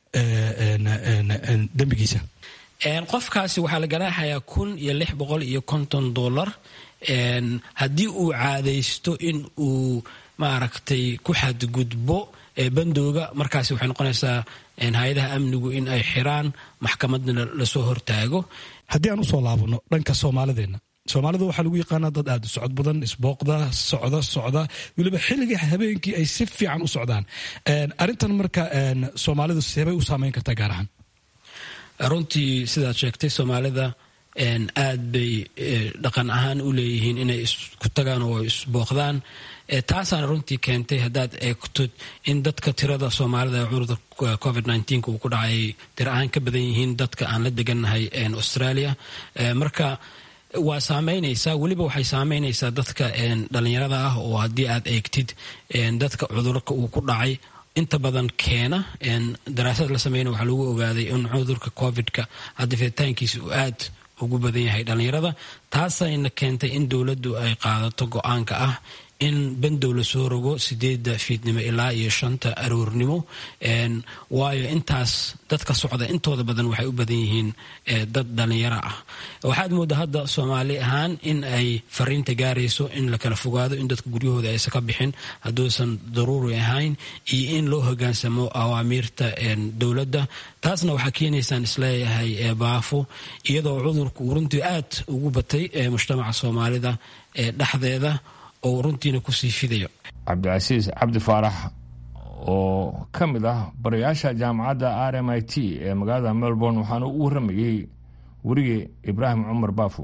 S14: dembigiisa
S13: qofkaasi waxaa la ganaaxayaa kun iyo lix boqol iyo konton dollar haddii uu caadaysto in uu maaragtay ku xadgudbo bandooga markaasi waxay noqonaysaa hay-adaha amnigu in ay xiraan maxkamadna lasoo hortaago
S14: haddii aan usoo laabano dhanka soomaalideenna soomaalida waxaa lagu yaqaanaa dad aada u socod badan isbooqda socda socda weliba xilligii habeenkii ay si fiican u socdaan arrintan marka soomaalidu seebay u saameyn kartaa gaar ahaan
S13: runtii sidaad sheegtay soomaalida aad bay dhaqan ahaan u leeyihiin inay isku tagaan oo isbooqdaan taasaana runtii keentay haddaad eegtod in dadka tirada soomaalida ee cudurka covid uu ku dhacay tir ahaan ka badan yihiin dadka aan la degannahay australia marka waa saameynaysaa weliba waxay saameynaysaa dadka dhalinyarada ah oo haddii aad eegtid dadka cudurka uu ku dhacay inta badan keena daraasad la sameyna waxaa lagu ogaaday in cudurka covid-ka hadda fiditaankiisa uu aad ugu badan yahay dhalinyarada taasayna keentay in dowladdu ay qaadato go-aanka ah in bandow lasoo rogo sideedda fiidnimo ilaa iyo shanta aroornimo waayo intaas dadka socda intooda badan waxay u badan yihiin dad dhalinyaro ah waxaad moodaa hadda soomaali ahaan in ay fariinta gaarayso in la kala fogaado in dadka guryahooda aysan ka bixin hadduusan daruuri ahayn iyo in loo hogaansamo awaamiirta dowladda taasna waxaa keenaysaan isleeyahay baafo iyadoo cudurku uu runtii aad ugu batay mujtamaca soomaalida dhexdeeda oo runtiina kusii fidayo
S1: cabdicasiis cabdi faarax oo ka mid ah barayaasha jaamacadda r m i t ee magaalada melbourne waxaana u warramayey werige ibraahim cumar baafo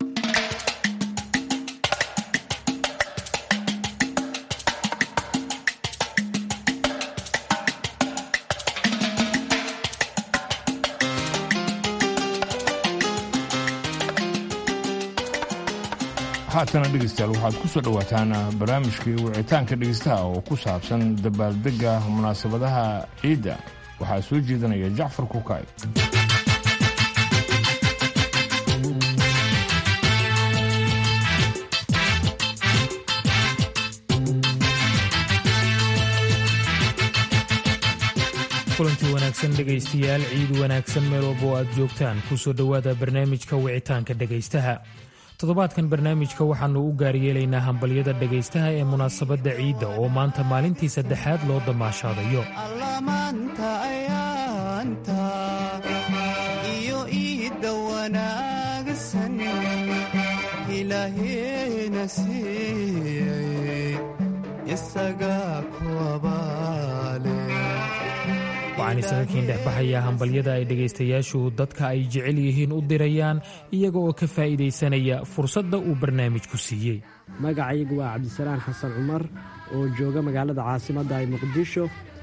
S1: haatana dhegeystayaal waxaad ku soo dhowaataan barnaamijkii wicitaanka dhegeystaha oo ku saabsan dabaaldegga munaasabadaha ciidda waxaa soo jeedanaya jacfar kukaay
S15: kulanti wanaagsan dhegaystayaal ciid wanaagsan meel walba oo aad joogtaan kusoo dhowaada barnaamijka wicitaanka dhegaystaha toddobaadkan barnaamijka waxaannu u gaaryeelaynaa hambalyada dhegaystaha ee munaasabadda ciidda oo maanta maalintii saddexaad loo damaashaadayo
S16: allamaanta ayaanta iyo iidda wanaagsan ilaaheena siiyey isagaa ku abaale
S15: waxaan isaga kiin dhex baxayaa hambalyada ay dhegaystayaashu dadka ay jecel yihiin u dirayaan iyaga oo ka faa'iidaysanaya fursadda uu barnaamijku siiyey
S17: magacaygu waa cabdisalaan xasan cumar oo jooga magaalada caasimadda ee muqdisho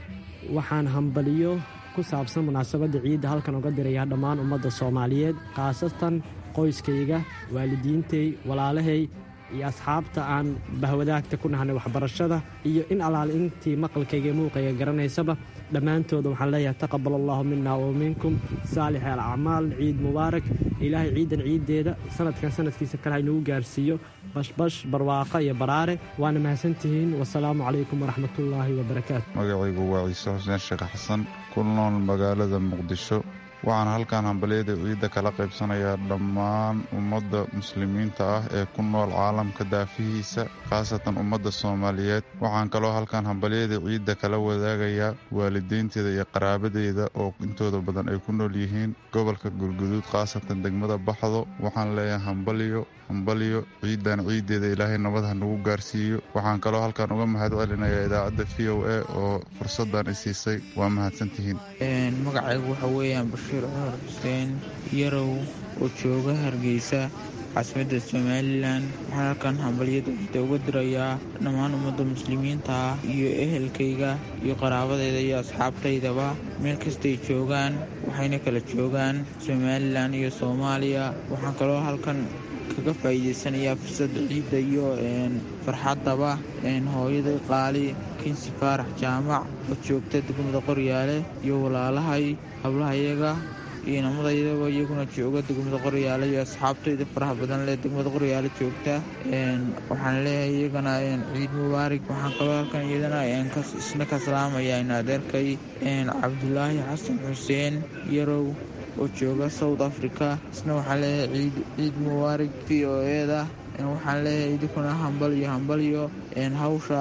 S17: waxaan hambaliyo ku saabsan munaasabadda ciidda halkan uga dirayaa dhammaan ummadda soomaaliyeed khaasatan qoyskayga waalidiintay walaalahay iyo asxaabta aan bahwadaagta ku nahnay waxbarashada iyo in allaal intii maqalkayga iyo muuqayga garanaysaba dhammaantooda waxaan leeyahay taqabal allahu mina wa minkum saalix alacmaal ciid mubaarak ilaahay ciidan ciiddeeda sanadkan sanadkiisa kale haynugu gaarsiiyo bashbash barwaaqo iyo baraare waana mahadsantihiin wasalaamu calaykum waraxmatullaahi wabarakaatu
S18: magacaygu waa ciise xuseen sheekh xasan ku nool magaalada muqdisho waxaan halkan hambalyada ciidda kala qaybsanayaa dhammaan ummadda muslimiinta ah ee ku nool caalamka daafihiisa khaasatan ummadda soomaaliyeed waxaan kaloo halkan hambalyada ciidda kala wadaagayaa waalideynteeda iyo qaraabadeeda oo intooda badan ay ku nool yihiin gobolka gurguduud khaasatan degmada baxdo waxaan leeyahay hambalyo hambalyo ciidan ciiddeeda ilaahay nabad ha nagu gaarsiiyo waxaan kaloo halkan uga mahad celinayaa idaacadda v o a oo fursaddan i siisay waa mahadsantihiin
S19: magacaygu waxa weeyaan bashiir cumar xuseen yarow oo jooga hargeysa caasimadda somalilan waxaan halkan hambalyada ciidda uga dirayaa dhammaan ummadda muslimiinta ah iyo ehelkayga iyo qaraabadayda iyo asxaabtaydaba meel kastay joogaan waxayna kala joogaan somalilan iyo soomaaliya waxaan kaloo halkan kaga faa'iidaysanayaa fursadda ciidda iyo farxaddaba hooyaday qaali kinsi faarax jaamac oo joogta degmada qoryaale iyo walaalahay hablahayaga iyo namadayadaba iyaguna jooga degmada qoryaale iyo asxaabtayda faraha badan leh degmada qoryaale joogta waxaan leeyahay iyagana ciid mubaarig waxaan kaloo halkan iyadana isna ka salaamayaa in adeerkay cabdulaahi xasan xuseen yarow oo jooga south africa isna waxaan leeyahay ciid mubaarig v o eda waxaan leeyahay idinkuna hambalyo hambalyo hawsha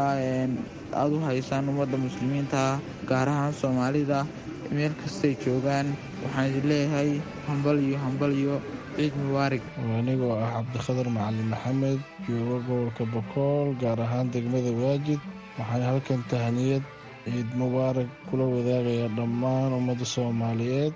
S19: aad u haysaan ummadda muslimiinta gaar ahaan soomaalida meel kastay joogaan waxaan idin leeyahay hambalyo hambalyo ciid mubaarig
S5: anigoo ah cabdikhadar macalin maxamed joogo gobolka bokool gaar ahaan degmada waajid waxaan halkan tahniyad ciid mubaarak kula wadaagayaa dhammaan ummadda soomaaliyeed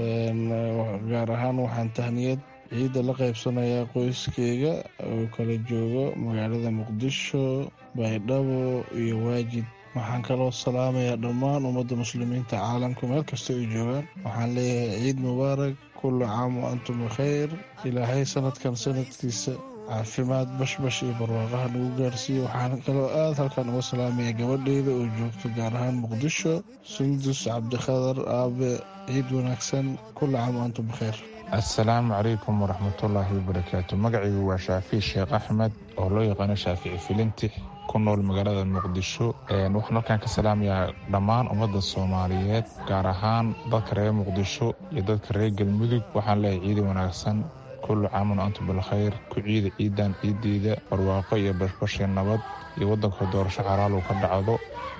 S5: gaar ahaan waxaan tahniyad ciidda la qaybsanayaa qoyskeyga oo kala joogo magaalada muqdisho baydhabo iyo waajid waxaan kaloo salaamayaa dhammaan ummadda muslimiinta caalamka meel kasta ay joogaan waxaan leeyahay ciid mubaarak kullu caam wa antum bikhayr ilaahay sanadkan sanadkiisa caafimaad bashbash iyo barwaaqaha nagu gaarsiiya waxaan kaloo aad halkan uga salaamaya gabadheyda oo joogta gaar ahaan muqdisho sundus cabdikhadar aabe ciid wanaagsan kullu caam wa antum bikhayr
S20: assalaamu calaykum waraxmatullaahi wabarakaatu magacaygu waa shaafici sheekh axmed oo loo yaqaano shaafici filintix ku nool magaalada muqdisho waxaan halkan ka salaamayaa dhammaan ummadda soomaaliyeed gaar ahaan dadka reer muqdisho iyo dadka reer galmudug waxaan leeyahay ciidi wanaagsan kullu caamun antum bilkhayr ku ciida ciidan ciideyda barwaaqo iyo bashbashii nabad iyo waddanka doorasho xalaalu ka dhacdo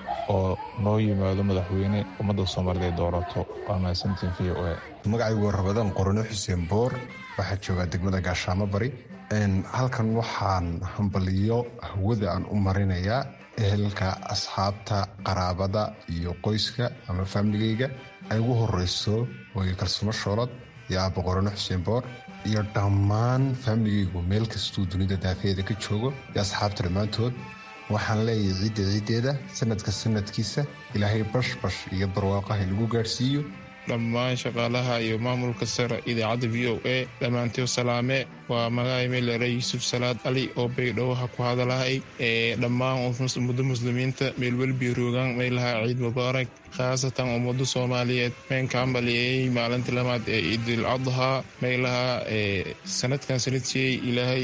S20: oo noo yimaado madaxweyne ummadda soomaaliyeed doorato waa mahadsantiin v o a
S21: magacaygu waa rabadaan qorone xuseen boor waxaa joogaa degmada gaashaamo bari halkan waxaan hambaliyo hawada aan u marinayaa ehelka asxaabta qaraabada iyo qoyska ama faamiligeyga ay ugu horeyso hooyo kalsumo shoolad iyo aaba qorone xuseen boor iyo dhammaan faamiligeygu meel kastuu dunida daafeeda ka joogo iyo asxaabta dhammaantood waxaan leeyahay ciidda ciiddeeda sanadka sanadkiisa ilaahay bashbash iyo barwaaqaha lagu gaadhsiiyo
S22: dhammaan shaqaalaha iyo maamulka sare idaacadda v o a dhammaantii salaame waa magaay meelere yuusuf salaad cali oo baydhowha ku hadalahay ee dhammaan ummadda muslimiinta meelwelbi roogaan meelaha ciid mubaarak khaasatan ummadda soomaaliyeed meenkaambaliyey maalintii lamaad ee ciidul adhaa meelaha sanadkan sanadsiiyey ilaahay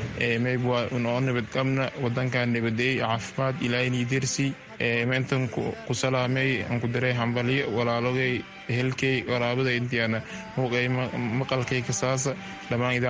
S22: meybwa unoo nabadqabna wadankan nabadeey caafimaad ilaahay niidersi meentan ku salaamay aan ku daray hambalyo walaalogay ehelkay qaraabada intiana muuqay maqalkay kasaasa dhammaan idaacadda v o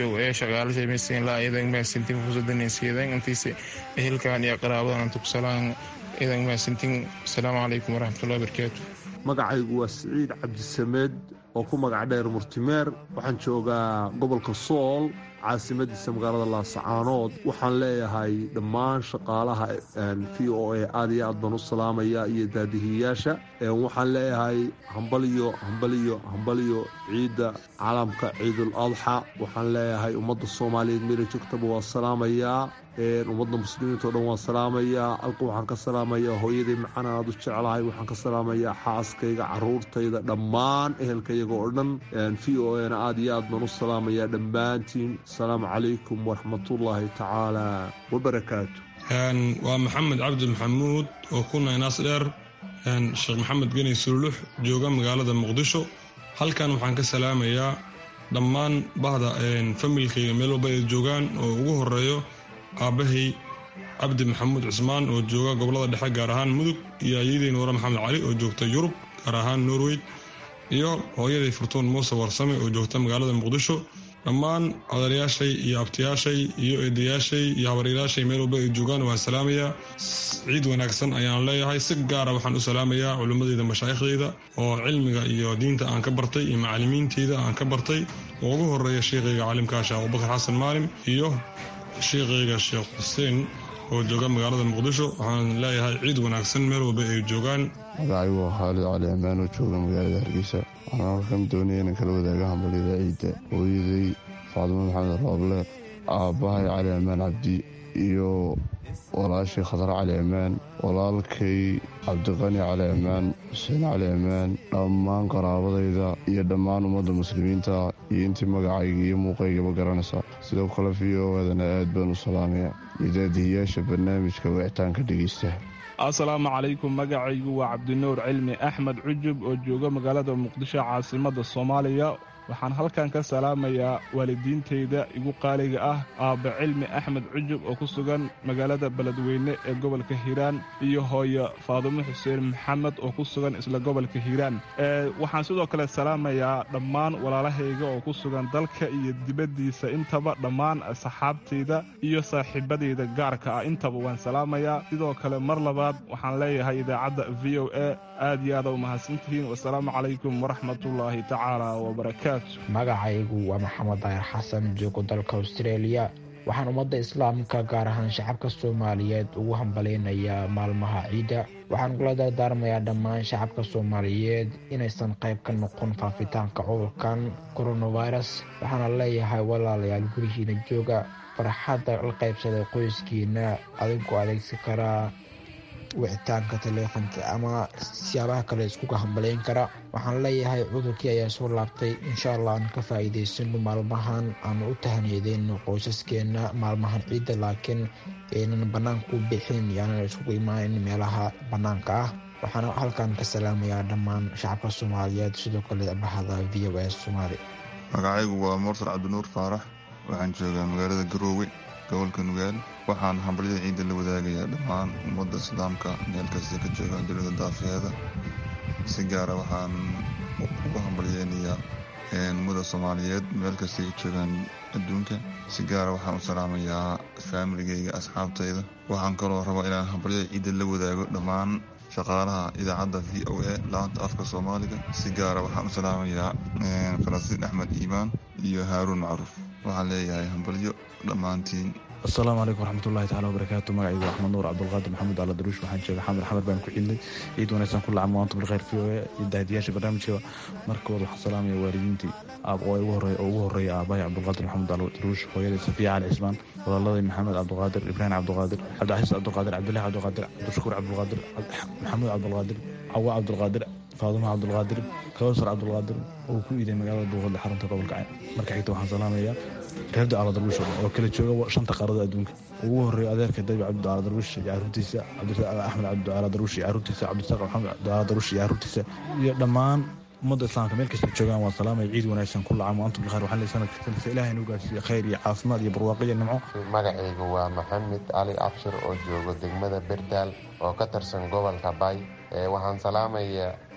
S22: o a shaqaalashay maysiinlaa idan maasintin fursadanaysiidan intiisa ehelkan iyo qaraabadan antu kusalaan idan maasintin asalaamu calaykum waraxmatullahi wabarakaatu
S3: magacaygu waa siciid cabdisameed oo ku magac dheer murtimeer waxaan joogaa gobolka sool caasimadiisa magaalada laasacaanood waxaan leeyahay dhammaan shaqaalaha v o a aad iyo aad baan u salaamaya iyo daadihiyayaasha waxaan leeyahay hambaliyo hambaliyo hambaliyo ciidda caalamka ciidul adxa waxaan leeyahay ummadda soomaaliyeed meela joogtaba waa salaamayaa ummadda muslimiinta o dhan waan salaamayaa alka waxaan ka salaamayaa hooyaday macaan aad u jeclahay waxaan ka salaamayaa xaaskayga caruurtayda dhammaan ehelkayaga oo dhan v o ana aad iyo aad baan u salaamayaa dhammaantiin asalaamu calaykum waraxmatullaahi tacaala wabarakaatu
S6: waa maxamed cabdi maxamuud oo ku naynaas dheer sheekh maxamed geni sululux jooga magaalada muqdisho halkan waxaan ka salaamayaa dhammaan bahda familkayga meel walba ay joogaan oo ugu horeeyo aabbahay cabdi maxamuud cismaan oo jooga gobolada dhexe gaar ahaan mudug iyo ayadii nuure maxamed cali oo joogta yurub gaar ahaan norway iyo hooyaday furtuun muuse warsame oo joogta magaalada muqdisho dhammaan odayaashay iyo abtiyaashay iyo eedayaashay iyo habaryayaashay meel walba ay joogaan waan salaamayaa ciid wanaagsan ayaan leeyahay si gaara waxaan u salaamayaa culimmadeyda mashaaikhdeyda oo cilmiga iyo diinta aan ka bartay iyo macalimiinteyda aan ka bartay oo ugu horeeya sheekhayga caalimkaa sheekh abubakar xasan maalim iyo sheekhayga sheekh xuseen oo jooga magaalada muqdisho waxaan leeyahay ciid wanaagsan meel walba ay joogaan
S23: magacaygu waa khaalid cali ammaan oo jooga magaalada hargeysa waxaan halkan doonaya inaan kala wadaaga hambalyada ciidda hooyaday faadimo maxamed rooble aabbahay cali ammaan cabdi iyo walaashii khadar cali ammaan walaalkay cabdiqani cali ammaan xuseen cali ammaan dhammaan qaraabadayda iyo dhammaan ummadda muslimiinta iyo intii magacayga iyo muuqaygaba garanaysa sidoo kale v o adana aad baan u salaamaya iyo daadihiyaasha barnaamijka wicitaanka dhegeysta
S24: asalaamu calaykum magacaygu waa cabdinuur cilmi axmed cujub oo jooga magaalada muqdisho caasimadda soomaaliya waxaan halkan ka salaamayaa waalidiintayda igu qaaliga ah aabba cilmi axmed cujub oo ku sugan magaalada beledweyne ee gobolka hiiraan iyo hooyo faadumo xuseen maxamed oo ku sugan isla gobolka hiiraan waxaan sidoo kale salaamayaa dhammaan walaalahayga oo ku sugan dalka iyo dibaddiisa intaba dhammaan saxaabtayda iyo saaxiibadayda gaarka ah intaba waan salaamayaa sidoo kale mar labaad waxaan leeyahay idaacadda v o a aad iyo aada u mahadsantihiin wasalaamu calaykum waraxmatullaahi tacaala wabarakaatu
S25: magacaygu waa maxamed daahir xasan joogo dalka australia waxaan ummadda islaamka gaar ahaan shacabka soomaaliyeed ugu hambalaynayaa maalmaha ciidda waxaan kula dardaarmayaa dhammaan shacabka soomaaliyeed inaysan qayb ka noqon faafitaanka cudurkan coronavirus waxaana leeyahay walaalayaal gurihiina jooga farxadda la qaybsaday qoyskiina adigoo adeegsi karaa wicitaanka taleefanka ama siyaabaha kale iskuga hambalayn kara waxaan leeyahay cudurkii ayaa soo laabtay insha allah aan ka faa'iidaysano maalmahan aanu u tahaniyadeyno qoysaskeena maalmahan ciidda laakiin aynan bannaanka u bixin yaanan iskugu imaanin meelaha bannaanka ah waxaana halkan ka salaamayaa dhammaan shacabka soomaaliyeed sidoo kale bahda v o s soomaali
S18: magacaygu waa mursal cabdinuur faarax waxaan joogaa magaalada garoowe gobolka nugaal waxaan hambalyada ciidda la wadaagayaa dhammaan ummadda islaamka meel kasta ka joogaan dunida daafeeda si gaara waxaan ugu hambalyeynayaa ummada soomaaliyeed meel kasta ka joogaan adduunka si gaara waxaan u salaamayaa faamiligayga asxaabtayda waxaan kaloo rabaa inaan hambalyada ciidda la wadaago dhammaan shaqaalaha idaacadda v o a laanta afka soomaaliga si gaara waxaan u salaamayaa falastiin axmed iimaan iyo haaruun macruuf waxaan leeyahay hambalyo dhammaantiin
S26: asalaamu calaykum waraxmatullahi tacala wabarakaatu magacaygu axmed nuur cabdulqaadir maxamuud ala daruush waxaan jooga xamar xamar baan ku xilnay ciid wanaagsan ku lacam maanta bilkhayr v o a iyo daahdiyaasha barnaamijka markood waxaan salaamaya waalidiintii oo ugu horeeya aabahay cabdulqaadir maxamuud ala daruush hooyaday safiya cali cismaan walaaladay maxamed cabdulqaadir ibraahim cabdulqaadir cabdixasiis cabdulqaadir cabdillahi cabdulqaadir cabdishakuur cabdulqaadir maxamuud cabdulqaadir cawa cabdulqaadir faadumo cabdulqaadir kawsar cabdulqaadir oo ku iiday magaalada buuqadle xarunta gobolka cayn marka xigta waxaan salaamayaa reerda aala darwiish oo kala jooga shanta qaarada adduunka ugu horeeya adeerka dabi cabdi aala darwiish iyo caruurtiisa axmed cabdi aala darwiish iyo caruurtiisa cabdisaaq maxamed cabdi aala darwiish iyo caruurtiisa iyo dhammaan ummadda islaamka meel kasta joogaan waan salaamaya ciid wanaagsan ku lacamo antum bilkhayr waxaan leeyahay sanadka sanadka ilaahay inuu gaarsiiyo khayr iyo caafimaad iyo barwaaqo iyo nimco
S27: magacaygu waa maxamed cali cabshir oo joogo degmada berdaal oo ka tirsan gobolka bay waxaan salaamayaa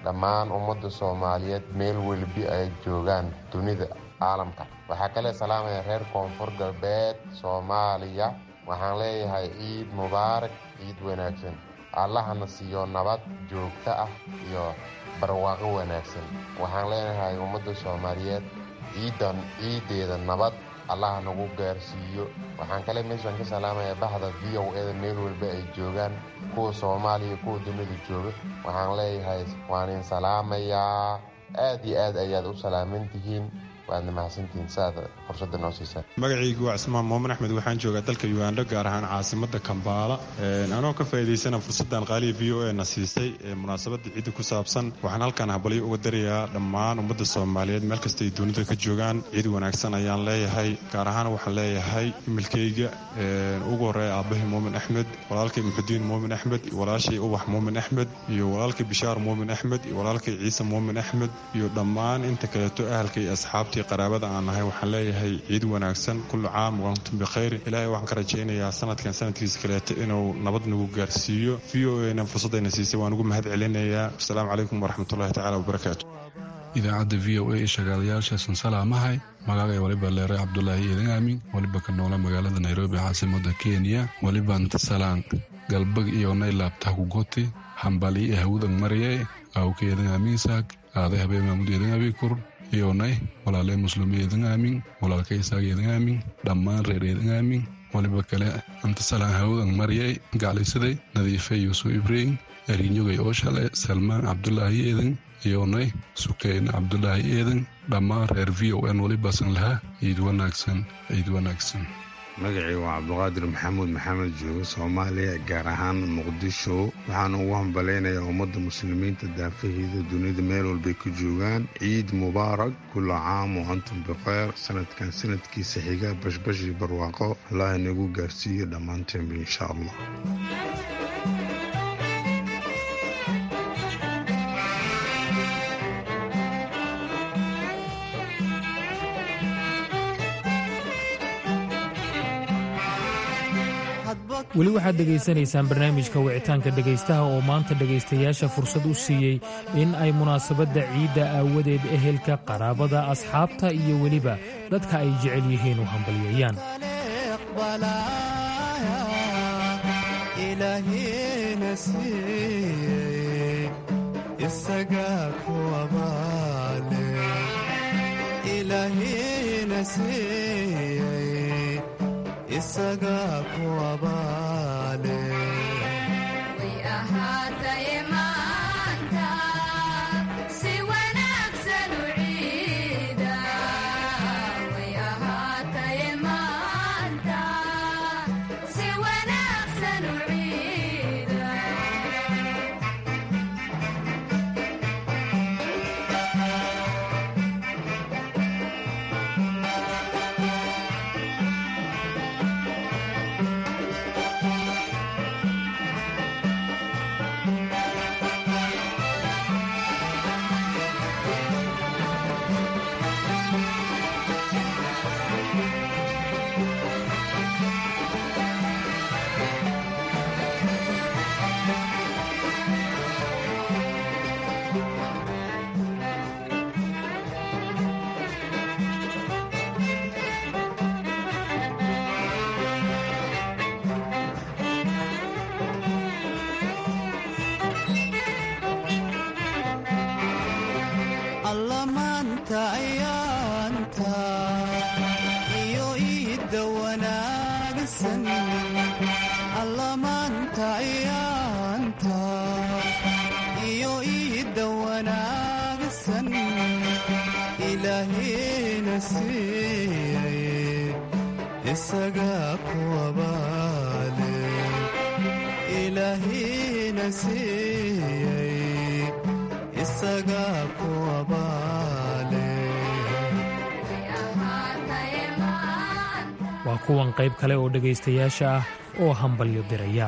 S27: dhammaan ummadda soomaaliyeed meel welbi ay joogaan dunida caalamka waxaa kale salaamaya reer koonfur galbeed soomaaliya waxaan leeyahay ciid mubaarak ciid wanaagsan allahana siiyo nabad joogto ah iyo barwaaqo wanaagsan waxaan leenahay ummadda soomaaliyeed ciidan ciideeda nabad allaha nagu gaarsiiyo waxaan kale meeshaan ka salaamaya bahda v o eda meel walba ay joogaan kuwa soomaaliya kuwa dunida jooga waxaan leeyahay waan in salaamayaa aad iyo aad ayaad u salaaman tihiin waadna mahadsantihiin saad fursadda noo siisaan
S4: magacaygu waa cismaan moomin axmed waxaan joogaa dalka ugandho gaar ahaan caasimada kambaala anoo ka faa'iidaysana fursaddan qaaliya v o e na siisay ee munaasabadda ciidda ku saabsan waxaan halkan habalyo uga darayaa dhammaan ummadda soomaaliyeed meel kasta ay dunida ka joogaan ciid wanaagsan ayaan leeyahay gaar ahaan waxaan leeyahay imilkayga ugu horeeya aabbahay moomin axmed walaalkay muxudiin moomin axmed iyo walaashay ubax moomin axmed iyo walaalkay bishaar moomin axmed iyo walaalkay ciise moomin axmed iyo dhammaan inta kaleeto ahalka iyo asxaabtii qaraabada aan nahay waxaan leeyahay ciid wanaagsan kullu caam waantum bikhayr ilaahay waxaan ka rajaynayaa sanadkan sanadkiisa kaleeto inuu nabad nagu gaarsiiyo v o ena fursaddayna siisay waan ugu mahad celinayaa asalaamu calaykum waraxmatullahi tacala wabarakaatu
S7: idaacadda v o a ee shagaalayaashasan salaamahay magacay waliba leere cabdulaahi eedan aamin waliba ka noola magaalada nairobi caasimada kenya waliba ntasalaan galbag iyo naylaabtah kugoti hambali e hawudan mariye awka eedan aaminsaag aaday habeen maamud eedan abikur iyonay walaaley muslimi eedan aamin walaalka isaaq eedan aamin dhammaan reer eedan aamin waliba kale antasalaan hawudan mariyey gaclisaday nadiife yuusuf ibrahim arinyogay oo shale salmaan cabdulaahi eedan iyonay sukeyn cabdulaahi eedan dhammaan reer v o n walibasan lahaa ciid wanaagsan ciid wanaagsan
S8: magacii waa cabduqaadir maxamuud maxamed joogo soomaaliya gaar ahaan muqdisho waxaan ugu hambalaynayaa ummadda muslimiinta daafaheeda dunida meel walbay ku joogaan ciid mubaarak kulla caam wa antum bikheyr sanadkan sanadkiisa xiga bashbashii barwaaqo allah inagu gaarsiiyo dhammaanteenba insha allah
S15: weli waxaad dhegaysanaysaan barnaamijka wicitaanka dhegaystaha oo maanta dhegaystayaasha fursad u siiyey in ay munaasabadda ciidda aawadeed ehelka qaraabada asxaabta iyo weliba dadka ay jecel yihiin u hambalyeeyaan
S16: ilaahina siiyey isagaa ku abaale ilaahina siiyey isagaa ku abaale allamaanta ayaanta iyo iidda wanaagsan allamaanta ayaanta iyo iidda wanaagsan ilaahina siiyey isagaa ku abaale ilaahina siiyey isagaa ku abaale
S15: waa kuwan qayb kale oo dhegaystayaasha ah oo hambalyo diraya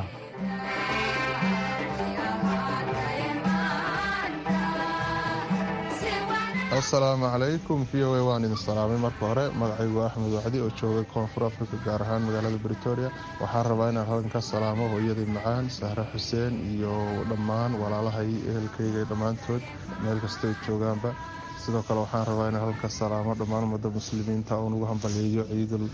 S2: assalaamu calaykum v o a waan idin salaamay marka hore magacaygu waa axmed wacdi oo joogay koonfur afrika gaar ahaan magaalada britoria waxaan rabaa inaan halkan ka salaamo hooyadii macaan sahre xuseen iyo dhammaan walaalahay ehelkayga dhammaantood meel kastay joogaanba sidoo kale waxaan rabaa inaan halkan ka salaamo dhammaan ummadda muslimiinta oon ugu hambaliyeeyo ciidul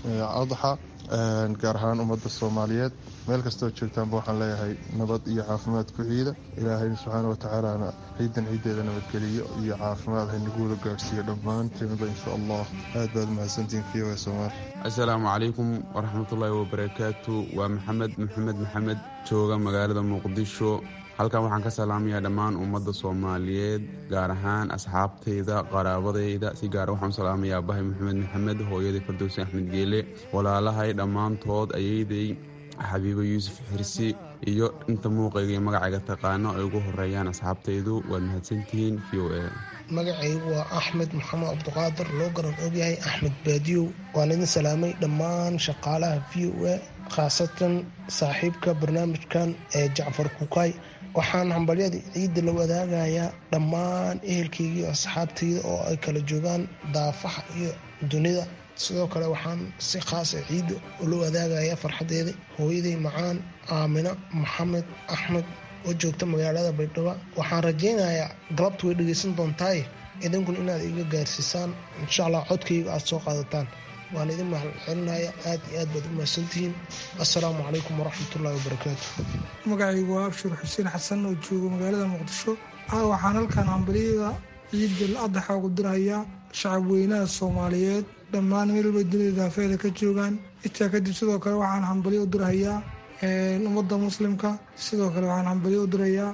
S2: adxa gaar ahaan ummadda soomaaliyeed meel kastoo joogtaanba waxaan leeyahay nabad iyo caafimaad ku ciida ilaahay subxaana watacaalana ciidan ciiddeeda nabadgeliyo iyo caafimaad haynagu wada gaadhsiiyo dhammaanteenba insha allah aad baad mahadsantihin v o somaali
S9: assalaamu calaykum waraxmatullaahi wabarakaatu waa maxamed maxamed maxamed jooga magaalada muqdisho halkan waxaan ka salaamayaa dhammaan ummadda soomaaliyeed gaar ahaan asxaabtayda qaraabadayda si gaara waxaan u salaamayaa bahay maxamed maxamed hooyadii fardowsi axmed geele walaalahay dhammaantood ayeyday xabiibo yuusuf xirsi iyo inta muuqayga iyo magacayga taqaano ay ugu horeeyaan asxaabtaydu waad mahadsantihiin v o a
S10: magacaygu waa axmed maxamed cabdiqaadir loo garan ogyahay axmed baadiyow waan idin salaamay dhammaan shaqaalaha v o a khaasatan saaxiibka barnaamijkan ee jacfar kukaay waxaan hambalyada ciidda la wadaagayaa dhammaan ehelkayga iyo asxaabtayda oo ay kala joogaan daafaha iyo dunida sidoo kale waxaan si khaasa ciidda ula wadaagaya farxadeeda hooyaday macaan aamina maxamed axmed oo joogta magaalada baydhabo waxaan rajaynayaa galabta way dhegeysan doontaaye idinkun inaad iga gaarsiisaan insha allah codkayga aada soo qaadataan waan idin mahadcelinaya aad iyo aad baad u mahadsantihiin assalaamu calaykum waraxmatullahi wabarakaatu
S11: magacaygu waa abshir xuseen xasan oo jooga magaalada muqdisho waxaan halkan hambalyada ciidal adaxa ugu dirahayaa shacab weynaha soomaaliyeed dhammaan meelwalba dunida daafeeda ka joogaan intaa kadib sidoo kale waxaan hambalyo u dirahayaa ummadda muslimka sidoo kale waxaan hambalyo u dirayaa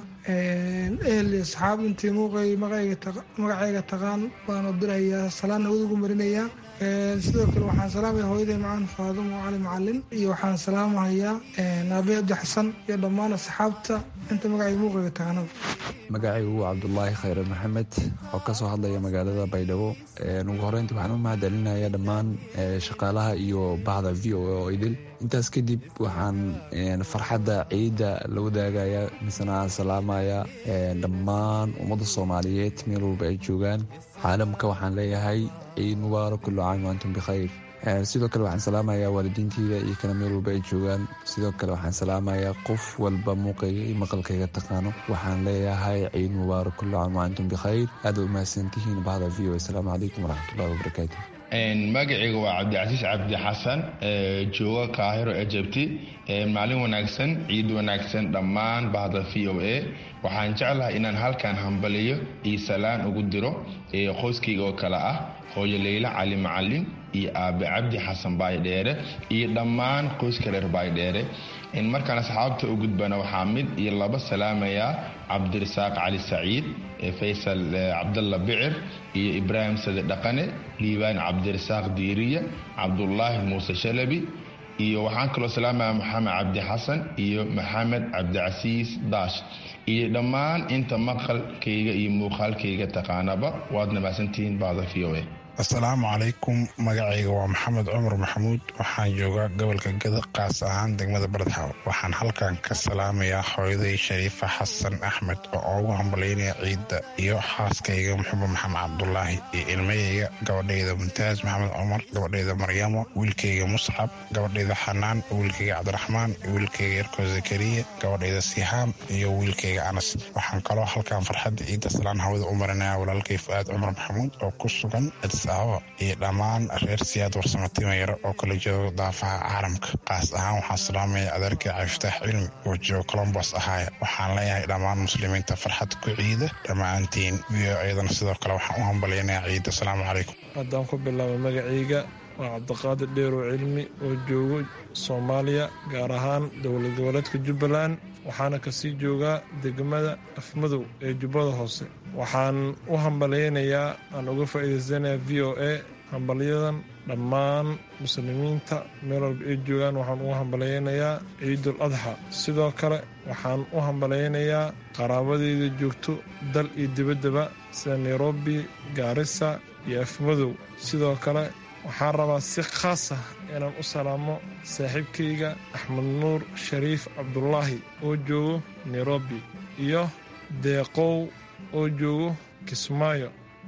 S11: ehel iyo asxaab intii muuqay magacayga taqaan baan u dirahayaa salaanna udugu marinayaa sidoo kale waxaan salaamaya hooyaday macaan faadumo cali macalin iyo waxaan salaamahayaa aabe abdi xasan iyo dhammaan asxaabta inta magacayga muuqayga taqaanada
S12: magacaygu waa cabdulaahi khayre maxamed oo kasoo hadlaya magaalada baydhabo ugu horeyntii waxaan u mahadcelinaya dhammaan shaqaalaha iyo bahda v o a oo idil intaas kadib waxaan farxadda ciidda la wadaagaya misena aan salaamaya dhammaan ummadda soomaaliyeed meel walba ay joogaan caalamka waxaan leeyahay ciid mubaarak kullu caam waantum bikhayr sidoo kale waxaan salaamayaa waalidiinteyda iyo kana meel walba ay joogaan sidoo kale waxaan salaamayaa qof walba muuqayga iyo maqalkayga taqaano waxaan leeyahay ciid mubaarak kullu caam waantum bikhayr aad u mahadsantihiin bahda v o asalaamu calaykum waraxmatullahi wabarakaatu
S13: magacayga waa cabdicasiis cabdi xasan jooga kaahiro ejabti maalin wanaagsan ciid wanaagsan dhammaan bahda v o a waxaan jeclahay inaan halkan hambaliyo iyo salaan ugu diro qoyskayga oo kale ah hooyo leyla cali macalin iyo aabe cabdi xasan baydheere iyo dhammaan qoyska reer baydheere markaan asxaabta u gudbana waxaa mid iyo laba salaamayaa cabdirasaaq cali saciid faysal cabdalla bicir iyo ibraahim sade dhaqane liibaan cabdirasaaq diiriya cabdulaahi muuse shalabi iyo waxaan kaloo salaamaya maxamed cabdi xasan iyo maxamed cabdicasiis daash iyo dhammaan inta maqalkayga iyo muuqaalkayga taqaanaba waad namaasantihiin bahda v o a
S14: assalaamu calaykum magacayga waa maxamed cumar maxamuud waxaan joogaa gobolka gada qaas ahaan degmada baradxaaw waxaan halkan ka salaamayaa hooyaday shariifa xasan axmed oo ugu hambalyaynaya ciidda iyo xaaskayga muxuba maxamed cabdulaahi iyo ilmayayga gabadhayda muntaas maxamed cumar gabadhayda maryamo wiilkayga muscab gabadhayda xanaan wiilkayga cabdiraxmaan wiilkayga yarko zakariya gabadhayda sihaam iyo wiilkayga anas waxaan kaloo halkan farxadda ciidda salaan hawada u marinaya walaalkay fu-aad cumar maxamuud oo ku sugan iyo dhammaan reer siyaad warsamo timayaro oo kala jooga daafaha caalamka qaas ahaan waxaan salaamaya adeerkay cafiftaax cilmi oo jooga colombos ahaaya waxaan leeyahay dhammaan muslimiinta farxad ku ciida dhammaantiin iyo iyadana sidoo kale waxaan u hambalyaynaya ciida asalaamu calaykum
S11: haddaan ku bilaabo magacayga waa cabdiqaadir dheerow cilmi oo joogo soomaaliya gaar ahaan dowlad goboleedka jubbaland waxaana kasii joogaa degmada afmadow ee jubbada hoose waxaan u hambalyaynayaa aan uga faa'iidaysanayaa v o a hambalyadan dhammaan muslimiinta meel walba ay joogaan waxaan ugu hambalyaynayaa ciidul adxa sidoo kale waxaan u hambalyaynayaa qaraabadeyda joogto dal iyo dibaddaba sida nairobi gaarisa iyo afmadow sidoo kale waxaan rabaa si khaas ah inaan u salaamo saaxiibkayga axmed nuur shariif cabdulaahi oo joogo nairobi iyo deeqow oo joogo kismaayo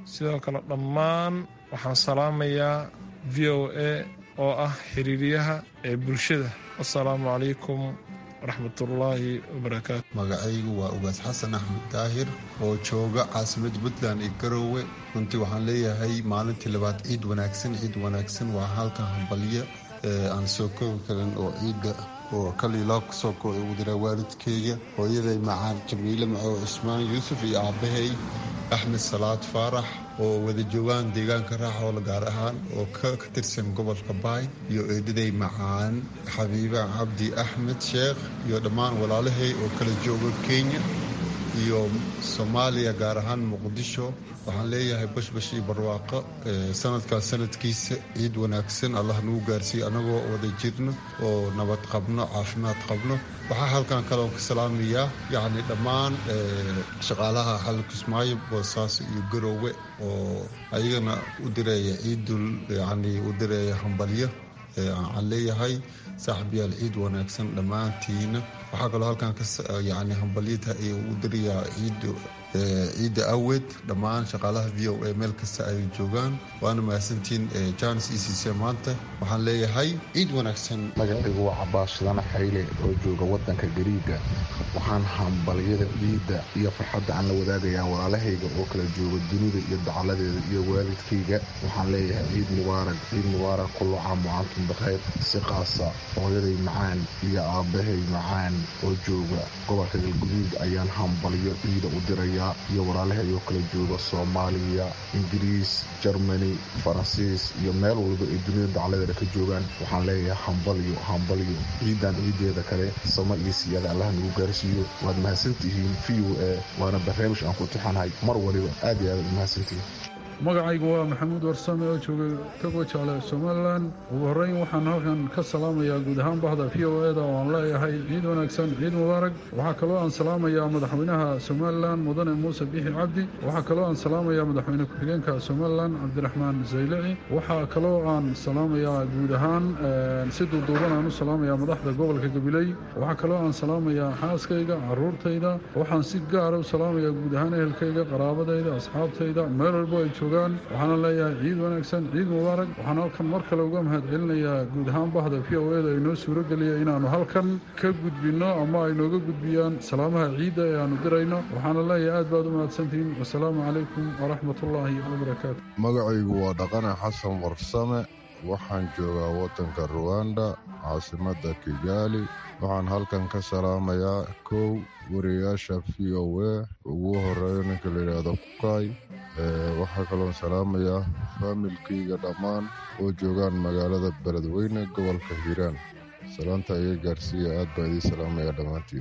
S11: sidoo kale dhammaan waxaan salaamayaa v o a oo ah xiriiriyaha ee bulshada assalaamu calaykum waraxmatullaahi wabarakaatu
S1: magacaygu waa ugaas xasan axmed daahir oo jooga caasimadda puntland iyo garoowe runtii waxaan leeyahay maalintii labaad ciid wanaagsan ciid wanaagsan waa halka hambalyo aan soo koobi karin oo ciidda oo kaliilaa kusoo kooda ugu diraa waalidkeyga hooyaday macaan jamiile macow cismaan yuusuf iyo aabbahay axmed salaad faarax oo wada joogaan deegaanka raaxoola gaar ahaan oo ka tirsan gobolka baay iyo eedaday macaan xabiiba cabdi axmed sheekh iyo dhammaan walaalahay oo kala jooga kenya iyo soomaaliya gaar ahaan muqdisho waxaan leeyahay bashbash iyo barwaaqo sanadkaas sanadkiisa ciid wanaagsan allah nagu gaarsiiye annagoo wada jirno oo nabad qabno caafimaad qabno waxaa halkan kaleon ka salaamayaa yacni dhammaan shaqaalaha xal kismaayo boosaaso iyo garoowe oo ayagana u direeya ciidul yacni u direeya hambalyo aan leeyahay saaxiibyaal ciid wanaagsan dhammaantiina waxaa kaloo halkan yani hambalyada u dirayaa ciid ciidda awed dhammaan shaqaalaha v o a meel kasta ay joogaan waana mahadsantiin janis e c c maanta waxaan leeyahay ciid wanaagsan
S5: magacaygu waa cabaas shidana xayle oo jooga wadanka gariiga waxaan hambalyada ciidda iyo farxadda aan la wadaagayaa walaalahayga oo kala jooga dunida iyo dacaladeeda iyo waalidkayga waxaan leeyahay ciid mubaarak ciid mubaarak kullu caam wa antum bikhayr si qaasa hooyaday macaan iyo aabbahay macaan oo jooga gobolka galguduud ayaan hambalyo ciida u diraya iyo walaalahay oo kala jooga soomaaliya ingiriis jermani faransiis iyo meel walba ay dunida dacladeeda ka joogaan waxaan leeyahay hambalyo hambalyo ciidan ciideeda kale sama iyo siyaada allah nagu gaarsiiyo waad mahadsantihiin v o a waana barnaamij aan ku tixanahay mar waliba aad iyo aad mahadsantihiin
S17: magacaygu waa maxamuud warsame oo jooga togo jaale somalilan ugu horreyn waxaan halkan ka salaamayaa guud ahaan bahda v o eda oo aan leeyahay ciid wanaagsan ciid mubaarak waxaa kaloo aan salaamayaa madaxweynaha somalilan mudane muuse bixi cabdi waxaa kaloo aan salaamayaa madaxweyne ku-xigeenka somalilan cabdiraxmaan zaylici waxaa kaloo aan salaamayaa guud ahaan si duuduuban aan u salaamayaa madaxda gobolka gabiley waxaa kaloo aan salaamayaa xaaskayga caruurtayda waxaan si gaara u salaamayaa guud ahaan ehelkayga qaraabadayda asxaabtayda meel walbo ay waxaana leeyahay ciid wanaagsan ciid mubaarak waxaan halkan mar kale uga mahad celinayaa guud ahaan bahda v o eda inoo suuro geliya inaannu halkan ka gudbinno ama ay nooga gudbiyaan salaamaha ciidda ee aanu dirayno waxaana leeyahay aad baad u mahadsantihiin wasalaamu calaykum waraxmatullaahi wabarakaatu
S19: magacaygu waa dhaqane xasan warsame waxaan joogaa waddanka ruwanda caasimadda kigaali waxaan halkan ka salaamayaa kow wariyayaasha v o a ugu horeeyo ninka la yidhaahdo kukaay waxaa kaloon salaamayaa faamilkayga dhammaan oo joogaan magaalada beledweyne gobolka hiiraan salaanta iga gaarsiiya aad baa idiin salaamaya dhammaantiin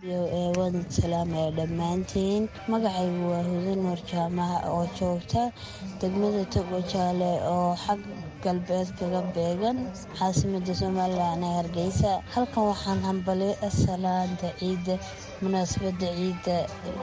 S20: waadin salaamaya dhammaantiin magacaygu waa hudan nuur jaamaha oo joogta degmada togo jaale oo xag galbeed kaga beegan caasimada somalilan ee hargeysa halkan waxaan hambalay salaanta ciidda munaasabada ciidda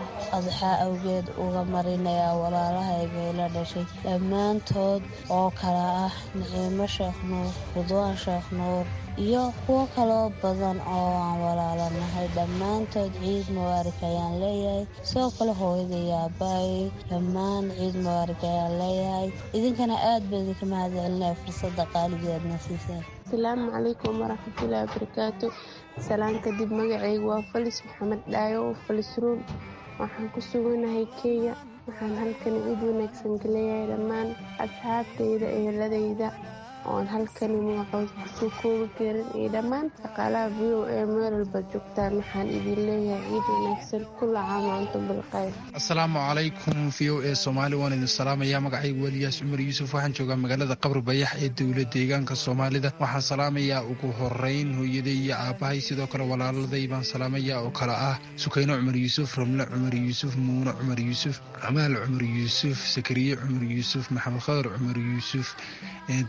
S20: adxaa awgeed uga marinayaa walaalahayga ila dhashay dhammaantood oo kala ah naciimo sheekh nuur ridwaan sheekh nuur iyo kuwo kaloo badan oo aan walaalanahay dhammaantood ciid mubaarak ayaan leeyahay sidoo kale hooyada iyo aabbahay dhammaan ciid mubaarak ayaan leeyahay idinkana aad baa idinka mahad celinaya fursadda qaaligeedna siiseen
S21: asalaamu calaykum waraxmatullaahi wabarakaatu salaan kadib magacaygu waa falis maxamed dhaayo falis ruul waxaan ku suganahay kenya waxaan halkan ciid wanaagsan ka leeyahay dhammaan asxaabtayda eheladayda oon halkani magacood kusoo koobi karin iyo dhammaan shaqaalaha v o a meel walba joogtaan waxaan idin leeyahay ciid wanaagsan kula caam antum bilkhayr
S22: asalaamu calaykum v o a soomaali waan idin salaamayaa magacaygu weliyaas cumar yuusuf waxaan joogaa magaalada qabri bayax ee dowla deegaanka soomaalida waxaan salaamayaa ugu horeyn hooyaday iyo aabbahay sidoo kale walaaladay baan salaamayaa oo kale ah sukayno cumar yuusuf ramle cumar yuusuf muuno cumar yuusuf camaal cumar yuusuf sakariye cumar yuusuf maxamed khadar cumar yuusuf tufaax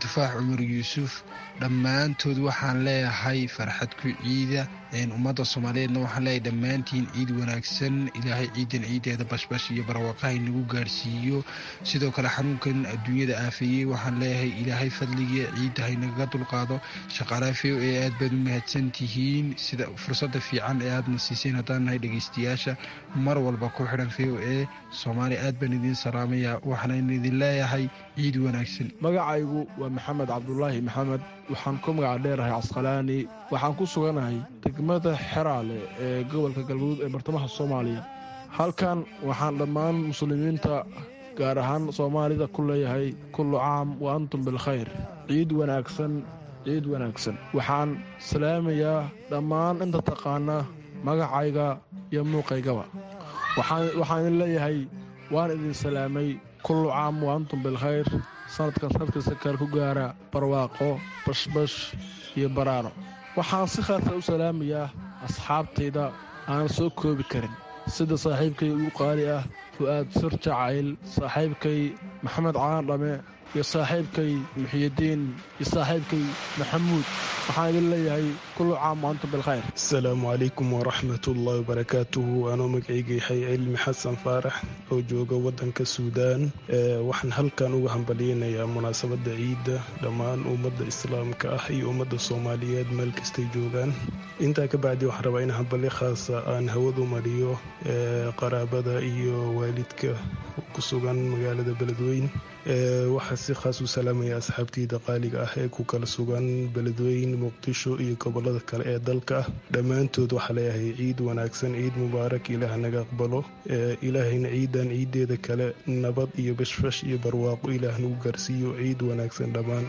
S22: cumar yuusuf dhammaantood waxaan leeyahay farxad ku ciida ummadda soomaaliyeedna waxaan leeyahay dhammaantiin ciid wanaagsan ilaahay ciidan ciideeda bashbash iyo barwaaqaha inagu gaarhsiiyo sidoo kale xanuunkan adduunyada aafeeyey waxaan leeyahay ilaahay fadligii ciidda haynagaga dulqaado shaqaalaha v o e aad baad u mahadsan tihiin sida fursadda fiican ee aadna siiseen haddaan nahay dhegeystayaasha mar walba ku xidhan v o e soomaaliya aad baan idiin salaamaya waxaan idin leeyahay ciid wanaagsan
S3: magacaygu waa maxamed cabdulaahi maxamed waxaan ku magaca dheerahay casqalaani waxaan ku suganahay degmada xeraale ee gobolka galguduud ee bartamaha soomaaliya halkan waxaan dhammaan muslimiinta gaar ahaan soomaalida ku leeyahay kullu caam wa antum bilkhayr ciid wanaagsan ciid wanaagsan waxaan salaamayaa dhammaan inta taqaana magacayga iyo muuqaygaba waxaan idin leeyahay waan idin salaamay kullu caam wa antum bilkhayr sanadkan sanadkasta kale ku gaara barwaaqo bashbash iyo baraaro waxaan si khaasa u salaamayaa asxaabtayda aan soo koobi karin sida saaxiibkay ugu qaali ah fu'aad sir jacayl saaxiibkay maxamed caan dhame iyo saaxiibkay muxiyadiin iyo saaxiibkay maxamuud waxaan idin leeyahay kullu caam wa antum bilkhayr
S6: asalaamu calaykum waraxmatullaahi wabarakaatuhu anoo magacayga yahay cilmi xasan faarax oo jooga wadanka suudaan waxaan halkan uga hambalyeynayaa munaasabadda ciidda dhammaan ummadda islaamka ah iyo ummadda soomaaliyeed meel kastay joogaan intaa ka bacdi waxaan rabaa in hambalyo khaasa aan hawadu mariyo qaraabada iyo waalidka ku sugan magaalada beledweyn waxaa si khaas u salaamaya asxaabteyda qaaliga ah ee ku kala sugan beledweyn muqdisho iyo gobolada kale ee dalka ah dhammaantood waxaa leeyahay ciid wanaagsan ciid mubaarak ilaah naga aqbalo ilaahayna ciidan ciideeda kale nabad iyo bashfash iyo barwaaqo ilaah nagu gaarsiiyo ciid wanaagsan dhammaan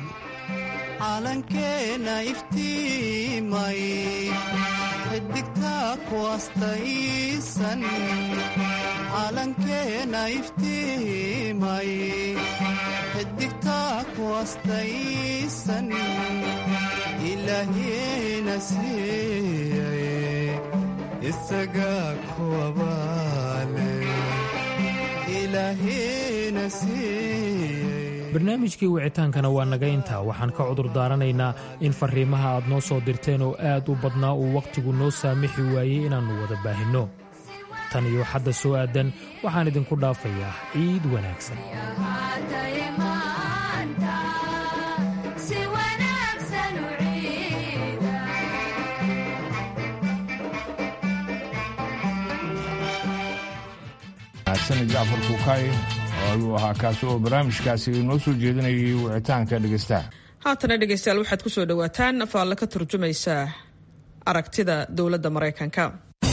S16: calankeena iftiimay xidigtaa ku astaysan calankeena iftiimay xidigtaa ku astaysan ilaahyeena siiyay isagaa kuwabaale ilaahyeena siiyay
S15: barnaamijkii wicitaankana waa naga intaa waxaan ka cudur daaranaynaa in farriimaha aad noo soo dirteen oo aad u badnaa uu wakhtigu noo saamixi waayey inaannu wada baahinno tan iyo xadda soo aadan waxaan idinku dhaafayaa ciid wanaagsan
S18: jacfar kuukay oo ayuu ahaa kaasi oo barnaamijkaasi inoo soo jeedinayay wicitaanka dhegeystaha
S23: haatana dhegeystayaal waxaad ku soo dhowaataan faalle ka turjumaysa aragtida dowladda maraykanka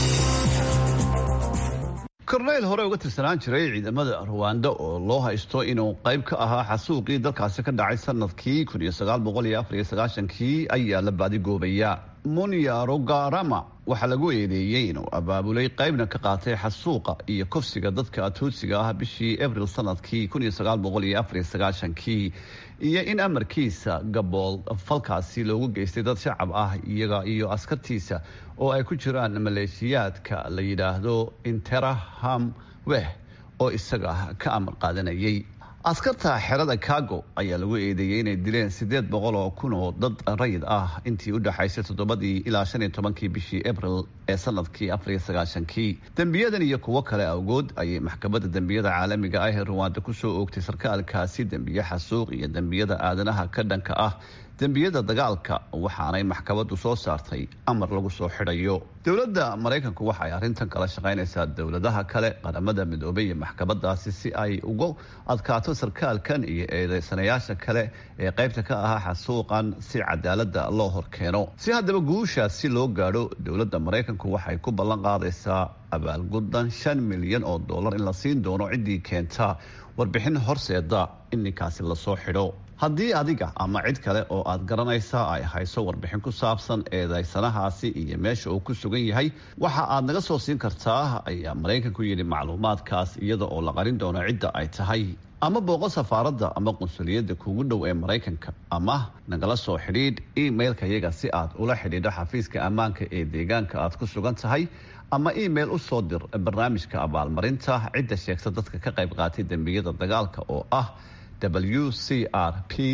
S24: korneyl hore uga tirsanaan jiray ciidamada ruwanda oo loo haysto inuu qayb ka ahaa xasuuqii dalkaasi ka dhacay sanadkii kii ayaa la baadigoobaya munyarugarama waxaa lagu eedeeyey inuu abaabulay qaybna ka qaatay xasuuqa iyo kufsiga dadka atuutsiga ah bishii abril sanadkii kii iyo in amarkiisa gabool falkaasi loogu geystay dad shacab ah iyaga iyo askartiisa oo ay ku jiraan maleeshiyaadka la yidhaahdo interaham weh oo isaga ka amar qaadanayay askarta xerada kago ayaa lagu eedeeyey inay dileen sideed boqol oo kun oo dad rayid ah intii u dhexaysay toddobadii ilaa shan iyo tobankii bishii abril ee sanadkii afariyo sagaashankii dembiyadan iyo kuwo kale awgood ayay maxkamadda dembiyada caalamiga ah ee ruwaanda kusoo oogtay sarkaalkaasi dembiye xasuuq iyo dembiyada aadanaha ka dhanka ah dembiyada dagaalka waxaanay maxkamaddu soo saartay amar lagu soo xidhayo dowladda maraykanku waxa ay arrintan kala shaqaynaysaa dowladaha kale qaramada midoobay iyo maxkamadaasi si ay uga adkaato sarkaalkan iyo eedeysanayaasha kale ee qaybta ka ahaa xasuuqan si cadaalada loo horkeeno si haddaba guushaasi loo gaadho dowladda maraykanku waxay ku ballan qaadaysaa abaalguddan shan milyan oo dollar in la siin doono ciddii keenta warbixin horseeda in ninkaasi lasoo xidho haddii adiga ama cid kale oo aad garanaysaa ay hayso warbixin ku saabsan eedeysanahaasi iyo meesha uu ku sugan yahay waxa aad naga soo siin kartaa ayaa maraykanku yidhi macluumaadkaas iyada oo la qarin doono cidda ay tahay ama booqo safaaradda ama qunsuliyadda kuugu dhow ee maraykanka ama nagala soo xidhiidh emailka yaga si aad ula xidhiidho xafiiska ammaanka ee deegaanka aad ku sugan tahay ama email u soo dir barnaamijka abaalmarinta cidda sheegta dadka ka qayb qaatay dembiyada dagaalka oo ah w c r p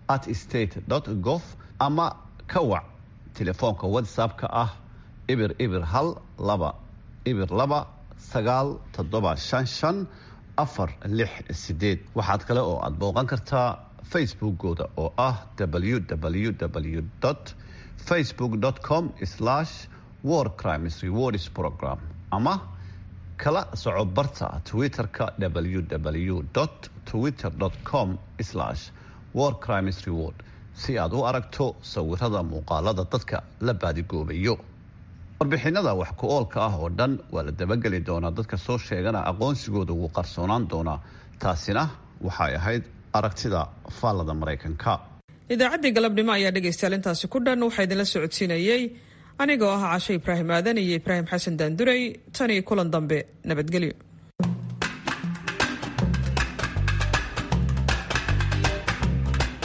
S24: at state gov ama ka wac telefoonka whatsapp-ka ah ibir ibir hal laba ibir laba sagaal toddoba shan shan afar lix sideed waxaad kale oo aad booqan kartaa facebookooda oo ah www facebook com war crimes rewards program ama kala soco barta twitter-ka www twitter com war crimes reward si aad u aragto sawirada muuqaalada dadka la baadigoobayo warbixinada wax ku oolka ah oo dhan waa la dabageli doonaa dadka soo sheegana aqoonsigooda wuu qarsoonaan doonaa taasina waxay ahayd aragtida faallada maraykanka
S23: idaacaddii galabnimo ayaa dhegaystayaal intaasi ku dhan waxaa idinla socodsiinayey anigoo ah cashe ibraahim aadan iyo ibraahim xasan daanduray tan iyo kulan dambe nabadgelyo